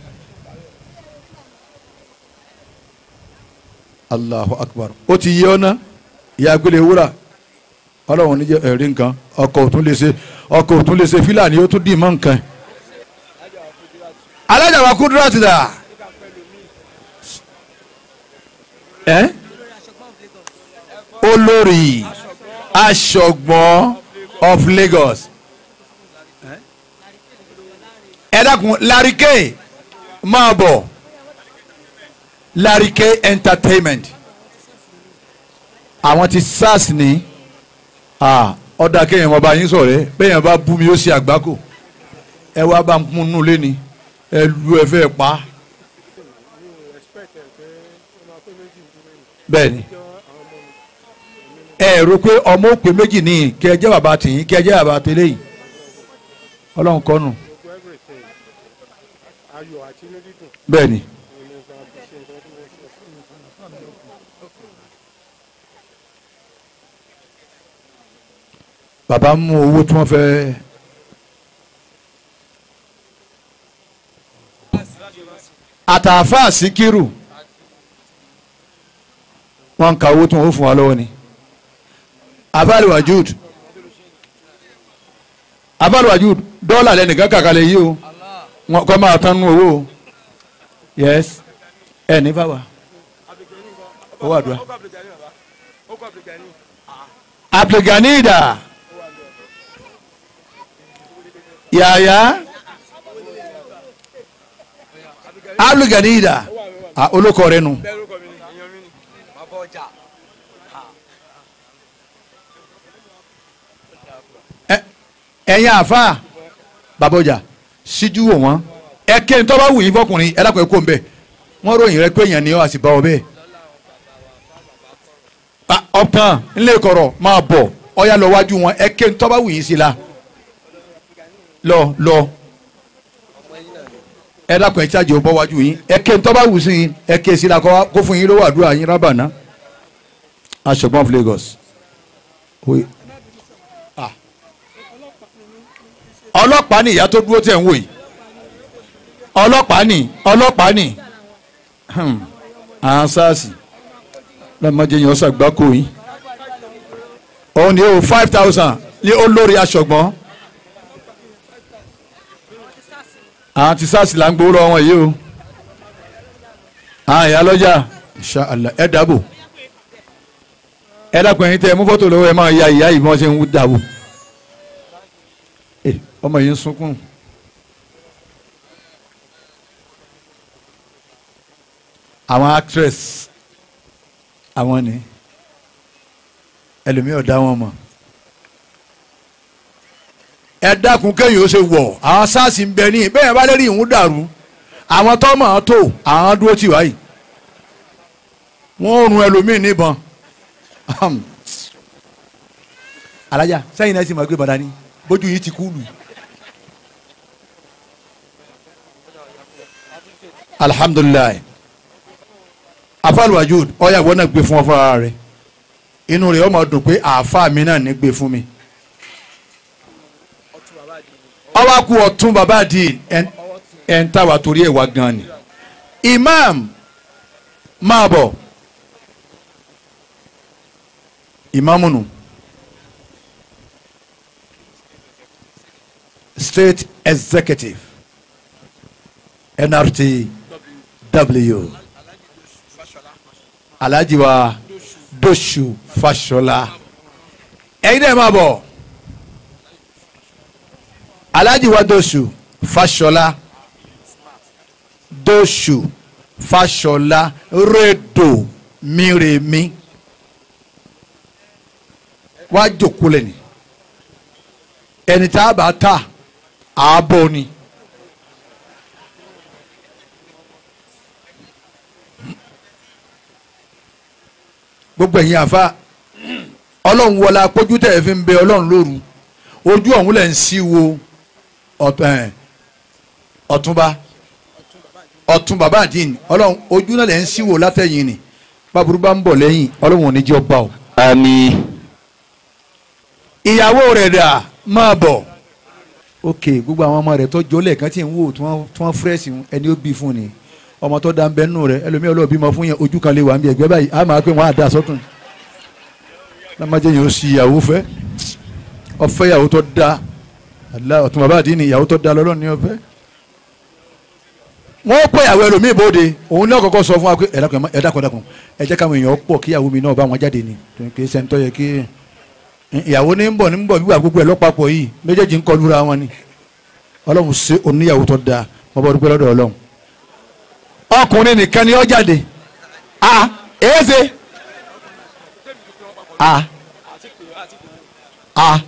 allahu akbar ó ti yé ọ́nà ìyá agbélé wúrà ọlọ́run níjẹ́ ẹ̀rí nǹkan ọkọ̀ òtún lè ṣe ọkọ̀ òtún lè ṣe fílàní ó tún dì mọ́ nǹkan. alájà wa kúndúrà ti dà. ẹ́ olórí aṣọ̀gbọ́n of Lagos ẹ dákun larike máa bọ̀ larike entertainment àwọn ti sars ní ọ̀dà kéèyàn ọba yín sọ̀rẹ́ bẹ́ẹ̀yàn bá bú mi ó ṣe àgbákò ẹ wá bá ń kún nù lẹ́ni ẹ lu ẹ fẹ́ pa bẹ́ẹ̀ni ẹ rò pé ọmọ òpè méjì ní kí ẹ jẹ́ bàbá tìyín kí ẹ jẹ́ bàbá tẹ́lẹ̀ yìí ọlọ́run kọ́nù bẹ́ẹ̀ni. bàbá mú owó tí wọ́n fẹ́ àtàfà síkírù wọ́n ń ka owó tí wọ́n fún wa lọ́wọ́ ni abali wajud abali wajud dọ́là lẹ́nìkan kàkàlẹ̀ yìí o wọn kọ́ máa tán nù owó o yes ẹ ní bàbá owó àdúrà abdulganida yàyà abdulganida ah, olókọ rẹ nù. Ẹ- ẹ̀yin àfa babọjà síjú wò wọ́n ẹ kí ni tọ́ bá wù yín fọkùnrin ẹ dákun ẹ kó ń bẹ̀ wọ́n ròyìn rẹ pé èèyàn ni ọ́ àti bá ọ bẹ́ẹ̀. Ah, ọ̀tàn ńlẹ̀ kọ̀rọ̀ máa bọ̀ ọ̀yà lọ wájú wọn ẹ kí ni tọ́ bá wù yín sí la lọ lọ ẹ dákun ẹ tíjáde ọbọ wájú yín ẹ kí ni tọ́ bá wù sí yín ẹ kí sí la kó kó fún yín lówó àdúrà yín rábàná aṣọgbọ́n of Lagos. Oye. ọlọ́pàá ni ìyá tó dúró tẹ̀ ń wò yìí ọlọ́pàá ni ọlọ́pàá ni Hmm. àwọn sars lọ́mọdé yẹn ọ̀sán gbáko yìí òun ni o five thousand ní olórí aṣọ̀gbọ́n àwọn ti sars là ń gbowó lọ́wọ́ wọn yìí o àwọn ìyá lọ́jà Inshallah ẹ dàbò ẹ dákun ẹ̀yin tẹ ẹ mú fọ́tò lọ́wọ́ ẹ máa ya ìyá yìí bí wọ́n ṣe ń dàbò Eh, ọmọ yìí ń sunkún. àwọn actress àwọn ni ẹlòmíì ọ̀dá wọn mọ̀ ẹ dákun kéyìn ó ṣe wọ̀ àwọn sars ń bẹ ní bẹ́ẹ̀ bá lérí ìhun dàrú àwọn tọ́mọ̀ ọ́n tó àwọn dúró tì wáyìí wọ́n rún ẹlòmíì níbọn alájà sẹ́yìn náà sì máa gbé bàdá ni bójú yìí ti kú lù. alhamdulilayi afaluwajud ọyà ìwọ náà gbé fún ọ fúnra rẹ inú rẹ ọmọ dùn pé àáfà mi náà ní gbé fún mi. ọwọ́ kú ọ̀tún bàbá àdì ẹ̀ ń tàwa torí ẹ̀ wá gan ni. imam máa bọ̀ ìmáàmù nù. state executive nrtw alhaji wa doshu fashola ẹ̀yin náà máa bọ̀ alhaji wa doshu fashola doshu fashola redo miremi wá jòkó lẹ́ni ẹni tá a bá ta ààbò ni. gbogbo ẹ̀yin àfa ọlọ́run wọlé apójú tẹ̀ fi ń bẹ ọlọ́run lóru ojú ọ̀hún lẹ̀ ń sí wo ọ̀túnba ọ̀tún bàbá àdín ọlọ́run ojú náà lẹ̀ ń sí wo látẹ̀yìn ni bàbúrú bá ń bọ̀ lẹ́yìn ọlọ́run ò ní jẹ́ ọba o. àmín ìyàwó rẹ̀ dà máa bọ̀ ok gbogbo àwọn ọmọ rẹ̀ tó jọlẹ̀ kan tí ń wò tí wọ́n fúrẹ́sì ẹni ó bí fún ni ọmọ tó da ń bẹ nù rẹ̀ ẹlòmíì ọlọ́ọ̀ bímọ fún yẹn ojú kan lè wà ń bí ẹgbẹ́ báyìí a máa pé wọ́n á da sọ́tún lámájẹ́ yẹn ó sì ìyàwó fẹ́ ọfẹ́ ìyàwó tó da àdìlá ọ̀tún bàbá àdínì ìyàwó tó da lọ́lọ́ ní ọfẹ́ wọ́n pẹ́ ìyàwó ẹlòmíì bóde òun náà kọ́kọ́ sọ fún wa pé ẹ dákun ẹ dákun ẹ dákun ẹ jẹ́ káwọn èèyàn pọ̀ kí ìyàwó mi náà bá wọn jáde ni kì í sẹ́ńtọ́ yẹ kí ìyàwó ní ń bọ̀ ní ń bọ̀ wíwà gbogbo ẹ̀ lọ́pàpọ̀ yìí méjèèjì ń kọlura wọn ni ọlọ́run ṣe oníyàwó tó dáa mo bọ́ dúpẹ́ lọ́dọ̀ ọlọ́run ọkùnrin nìkan ni ó jáde a èéfé a a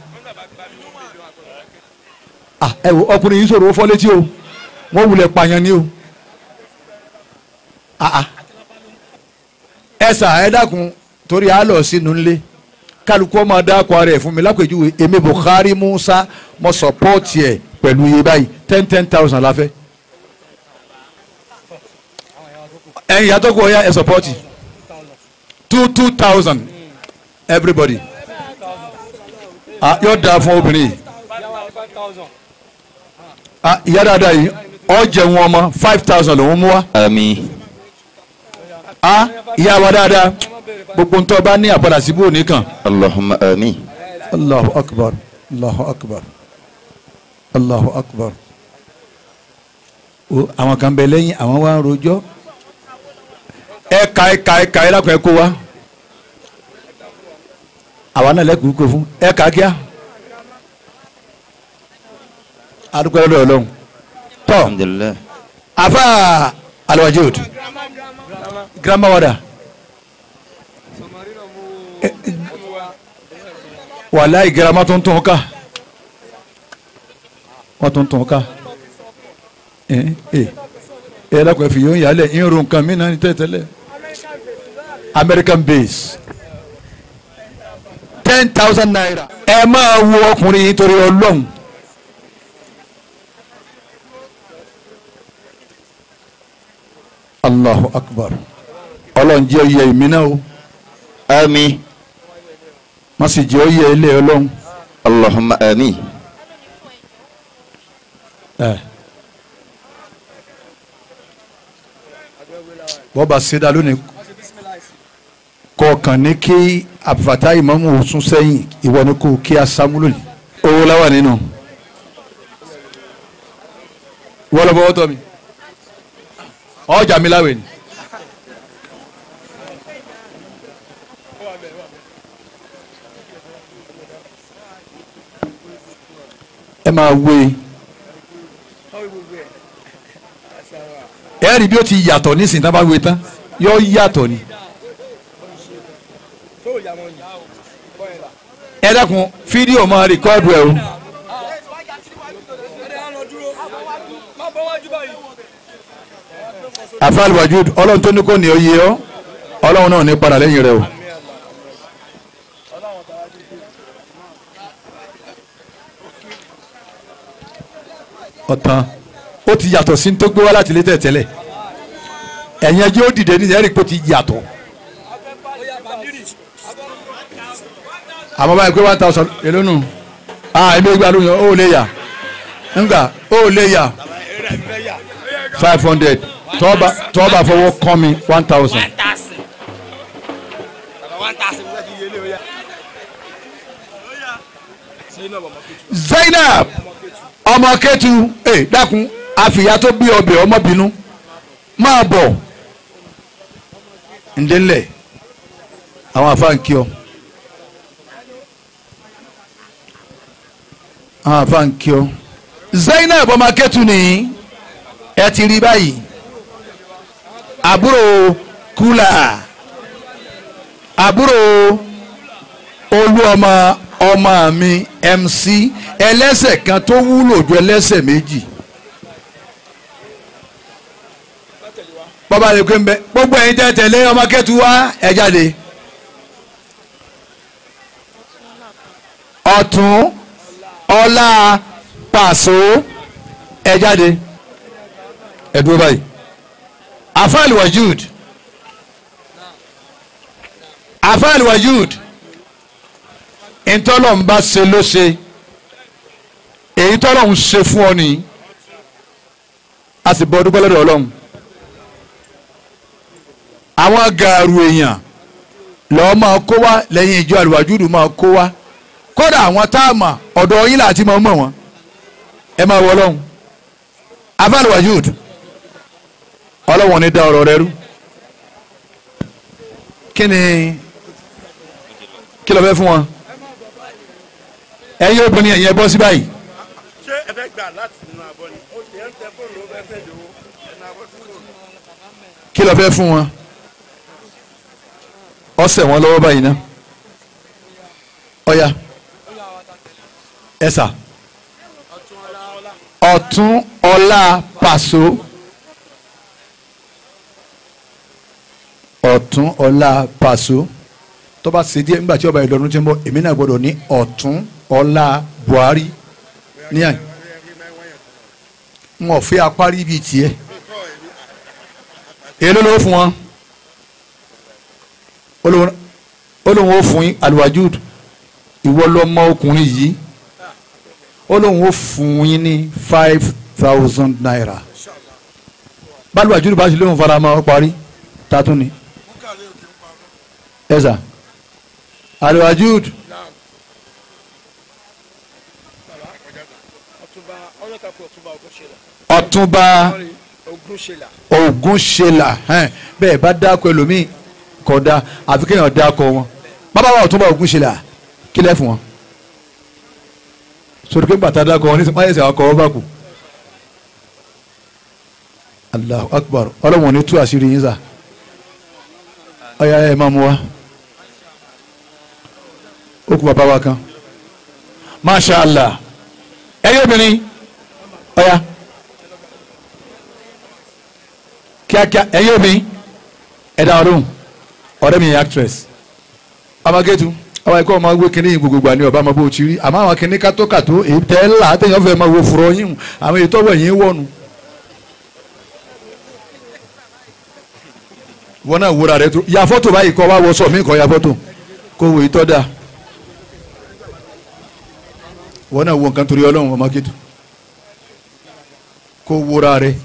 a ẹ wo ọkùnrin yìí sọ̀rọ̀ ó fọ́ létí o wọ́n wulẹ̀ pààyàn ni o a a ẹ sà ẹ dákun torí àlọ́ sínú ńlẹ̀ kálukú ọmọ dáko ara ẹ̀ fún mi lápèjúwe èmi Buhari Musa mo sọpọ́ọ̀tì ẹ̀ pẹ̀lú iye báyìí ten ten thousand la fẹ́. ẹ̀yin yàtọ̀ kó o yá ẹ̀ sọpọ́ọ̀tì two two thousand everybody ah yóò dáa fún obìnrin yìí ah ìyá dáadáa yìí ọ jẹun ọmọ five thousand lòún mú wa àmín ah ìyá wa dáadáa gbogbo ntọ́ bá ní àpadà síbò nìkan. اللهم آمين allahu akbar allahu akbar allahu akbar o àwọn kan bẹ lẹ́yìn àwọn wa ń rojọ́ ẹ ka ẹ ka ẹ ka ẹ lákùn ẹ kó wa àwa náà lẹ́kùn kó fún ẹ ka kíá adúpẹ́ lọ́dọ̀ ọlọ́run tọ́ الحمد لله afa alwajud grandma wada wàláì girama tó ń tún ká wọ́n tó ń tún ká ẹ ẹ ẹ lọ́kọ̀ ẹ fi yóò yálẹ̀ irun nǹkan mí náà ní tẹ́tẹ́lẹ̀ American base ten thousand naira ẹ máa wo ọkùnrin yìí torí ọlọ́run. Allahu akbar ọlọ́run jẹ́ oyè èmi náà o آمين má sì jẹ́ oyè ilé ọlọ́run. اللهم آمين wọ́n bá ṣẹ́dá lónìí kọ̀ọ̀kan ní kí àbùfàtà ìmọ̀mù sún sẹ́yìn ìwọ ni kò kí a sámúlò ní. owó láwà nínú. wọ́n lọ bọ́wọ́ tọ́ mi. ọjà mi láwẹ̀ ni. ẹ máa wé e ẹ rí bí ó ti yàtọ̀ nísìnyí tá a bá wé tán yóò yàtọ̀ ni. ẹ dákun fídíò máa rìkọ́ọ̀dù ẹ o. afal wajud ọlọ́run tó ní kò ní oyè ọ́ ọlọ́run náà ní padà lẹ́yìn rẹ o. ọ̀tàn ó ti yàtọ̀ sí ní tó gbé wá láti ilé tẹ̀tẹ̀lẹ̀ ẹ̀yin ẹjẹ́ ó dìde ní ẹ̀rí pé ó ti yàtọ̀. àmọ́ báyìí pé one thousand èló nù ah ẹ̀mí gba lóyún ó lè yà ńgbà ó lè yà five hundred tọ́ọ̀bà tọ́ọ̀bà fọwọ́ kọ́ mi one thousand. Zainab ọmọ kẹtù ẹ dákun àfìyà tó bí ọbẹ̀ ọmọbìnú máa bọ̀ ǹdẹ́lẹ̀ àwọn àfáǹkì ọ àwọn àfáǹkì ọ Zainab ọmọ kẹtù nìyí ẹ ti rí báyìí àbúrò kúlà àbúrò olú ọmọ ọmọ mi MC ẹlẹ́sẹ̀ kan tó wúlò ju ẹlẹ́sẹ̀ méjì. bọ́bá lè pé ń bẹ gbogbo ẹ̀yin tẹ́ tẹ̀lé ọmọ kẹ́tù wá ẹ̀ jáde. ọ̀tún ọlá pàṣọ ẹ̀ jáde. ẹ̀ dúró báyìí. afáàlì wajud afáàlì wajud ntọ́lọ̀ ń bá ṣe ló ṣe èyí tọ́lọ̀ ń ṣe fún ọ nìyí a sì bọ́ dúpẹ́ lọ́dọ̀ ọlọ́run àwọn gàrú èèyàn lọ́ọ́ máa kó wá lẹ́yìn ìjọ àlùwàjúdù máa kó wá kódà àwọn táàmà ọ̀dọ̀ yín láti máa mọ̀ wọ́n ẹ máa wọ ọlọ́run afáàlùwàjúdù ọlọ́wọ́n ní dá ọ̀rọ̀ rẹ rú kí ni kí ló fẹ́ fún wọn ẹ̀yin obìnrin ẹ̀yin ẹ bọ́ sí báyìí. ṣé ẹ fẹ́ gbà láti nínú abọ́ ni. ó ṣe ń tẹ fóònù ó fẹ́ fẹ́ dòwó ẹnu abọ́ sí fóònù. kí ló fẹ́ fún wọn ọsẹ wọn lọ́wọ́ báyìí ná ọ̀ya ẹ̀sà ọ̀tún ọlá pàṣọ ọ̀tún ọlá pàṣọ tó bá ṣe díẹ̀ nígbà tí ọba ìlọrin ti ń bọ̀ èmi náà gbọ́dọ̀ ní ọ̀tún ọlá buhari ní àyè wọn ò fẹ́ apárí bíi tiẹ̀ èló ló fún wọn olóhùn ó fún alwajud ìwọ lọmọ ọkùnrin yìí olóhùn ó fún yín ní five thousand naira bálùwàjúdù bá ṣe lóhùn fara máa parí tátún ni ẹ̀sà alwajud ọ̀túnba ogunṣela ẹn, bẹ́ẹ̀ bá dákọ ẹlòmíì kódà àfi kéèyàn dákọ wọn bàbá wa ọ̀túnba ogunṣela kí lẹ́ fún wọn sori pé bàtà dákọ wọn ní sọ máyẹsẹ àwọn akọ wọn bá kù Allahu akbar ọlọ́wọ́n ní tú àṣírí yín sà ọ̀ya ẹ̀ máa mú wa ó kú bàbá wa kan masha allah ẹ̀yin obìnrin ọ̀ya kíákíá ẹ̀yin obìnrin ẹ̀dá ọdún ọ̀rẹ́ mi yẹn actress amagetu àwọn ẹ̀kọ́ ọmọ wé kínní gbogbo gbà ní ọba ọmọ bó ti rí àmọ́ àwọn kínní kátókàtó èyí tẹ́ ẹ́ là àtẹ̀yàn fẹ́ máa wo fúrọ́ yín àwọn èyí tọ́wọ́ yín wọ̀nù. wọn náà wúra rẹ tó ya fọ́tò báyìí kọ́ wá wọ sọ mí kọ́ ya fọ́tò kó wo ìtọ́ da wọn náà wo nǹkan torí ọlọ́run ọmọ kejì kó wúra rẹ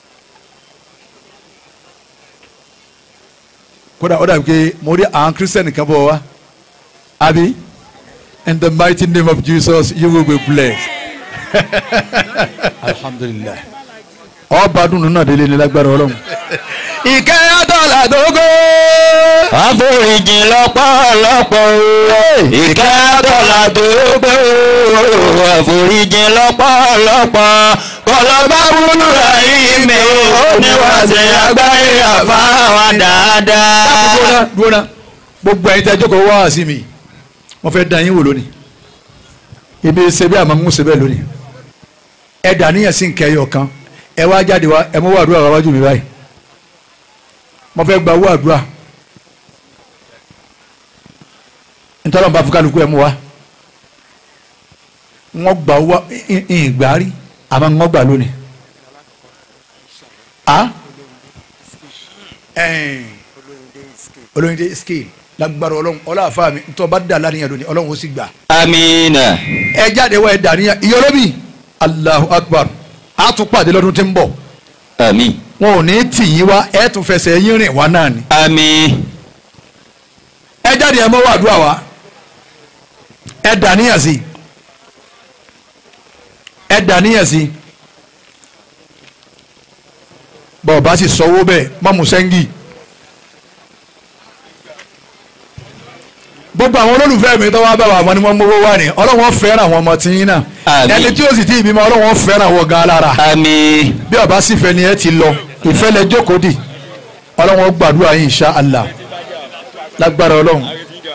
kódà ó dàbí pé mo rí àwọn kírísítẹ́nì kan bọ̀ wá àbí in the mighty name of Jesus you will be blessed alhamdulilayi ọba dùnú náà délé ní lágbára ọlọ́run ìkẹ́ àtọ́là dógó. àforíjì lọ́pọ̀lọpọ̀ o ìkẹ́ àtọ́là dógó àforíjì lọ́pọ̀lọpọ̀ kọlọ́bá wúlò ẹ̀yìn mi ò ní wá sí agbáyé àfáwà dáadáa. dúróná dúróná gbogbo ẹ̀yin tẹ́ jókòó wá sí mi wọ́n fẹ́ dán yín wò lónìí ibi ṣe bí àmọ́ ń ṣe bẹ́ẹ̀ lónìí ẹ dà níyàn sí nkẹ́ ẹyọ kan ẹ wá jáde wá ẹ mú wá àdúrà wájú mi báyìí mo fẹ́ gba owó àdúrà nítorí wọn bá fún kálukú ẹ mú wa wọ́n gba owó ìgbà rí àmọ́ wọ́n gbà lónìí a olóyìnbó scale lágbára ọlọ́run ọlọ́àfáà mi ntọ́ bá dà lánìyàn lónìí ọlọ́run ó sì gbà amiina. ẹ jáde wá ẹ dà níyàn ìyọlóbì Allahu Akbar a tún pàdé lọ́dún tí ń bọ̀ ami. wọn ò ní tì yín wá ẹ tún fẹsẹ̀ yín rìn wá náà ni. ami. ẹ jáde ẹ mọ́wọ́ àdúrà wa ẹ dàníyàn sí ẹ dàníyàn sí bọ́ọ̀ bá sì sọ́wọ́ bẹ́ẹ̀ mọ́mú sẹ́ńgì gbogbo àwọn olólùfẹ́ mi tó wá bá wa wọn ni wọ́n mówó wá ní ọlọ́wọ́n fẹ́ràn àwọn ọmọ tí yín náà Àmín. ẹni tí ó sì ti ìbímọ ọlọ́wọ́n fẹ́ràn wọ gan lára ami. bí ọba sì fẹ́ ni ẹ ti lọ ìfẹ́ lẹ jókòó dì ọlọ́wọ́n gbàdúrà yín insha Allah lágbára ọlọ́run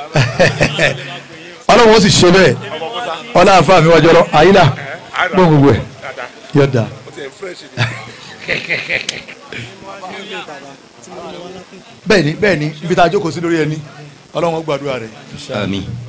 ọlọ́run ó sì ṣe bẹ́ẹ̀ ọlọ́run àfa mi wájú ọlọ́run àyílà gbọ́n gbogbo ẹ̀ yọ̀dà. bẹ́ẹ̀ni bẹ́ẹ̀ni ibi tá a jókòó sí lórí ẹni ọlọ́run ó gbàdúrà rẹ̀. ami.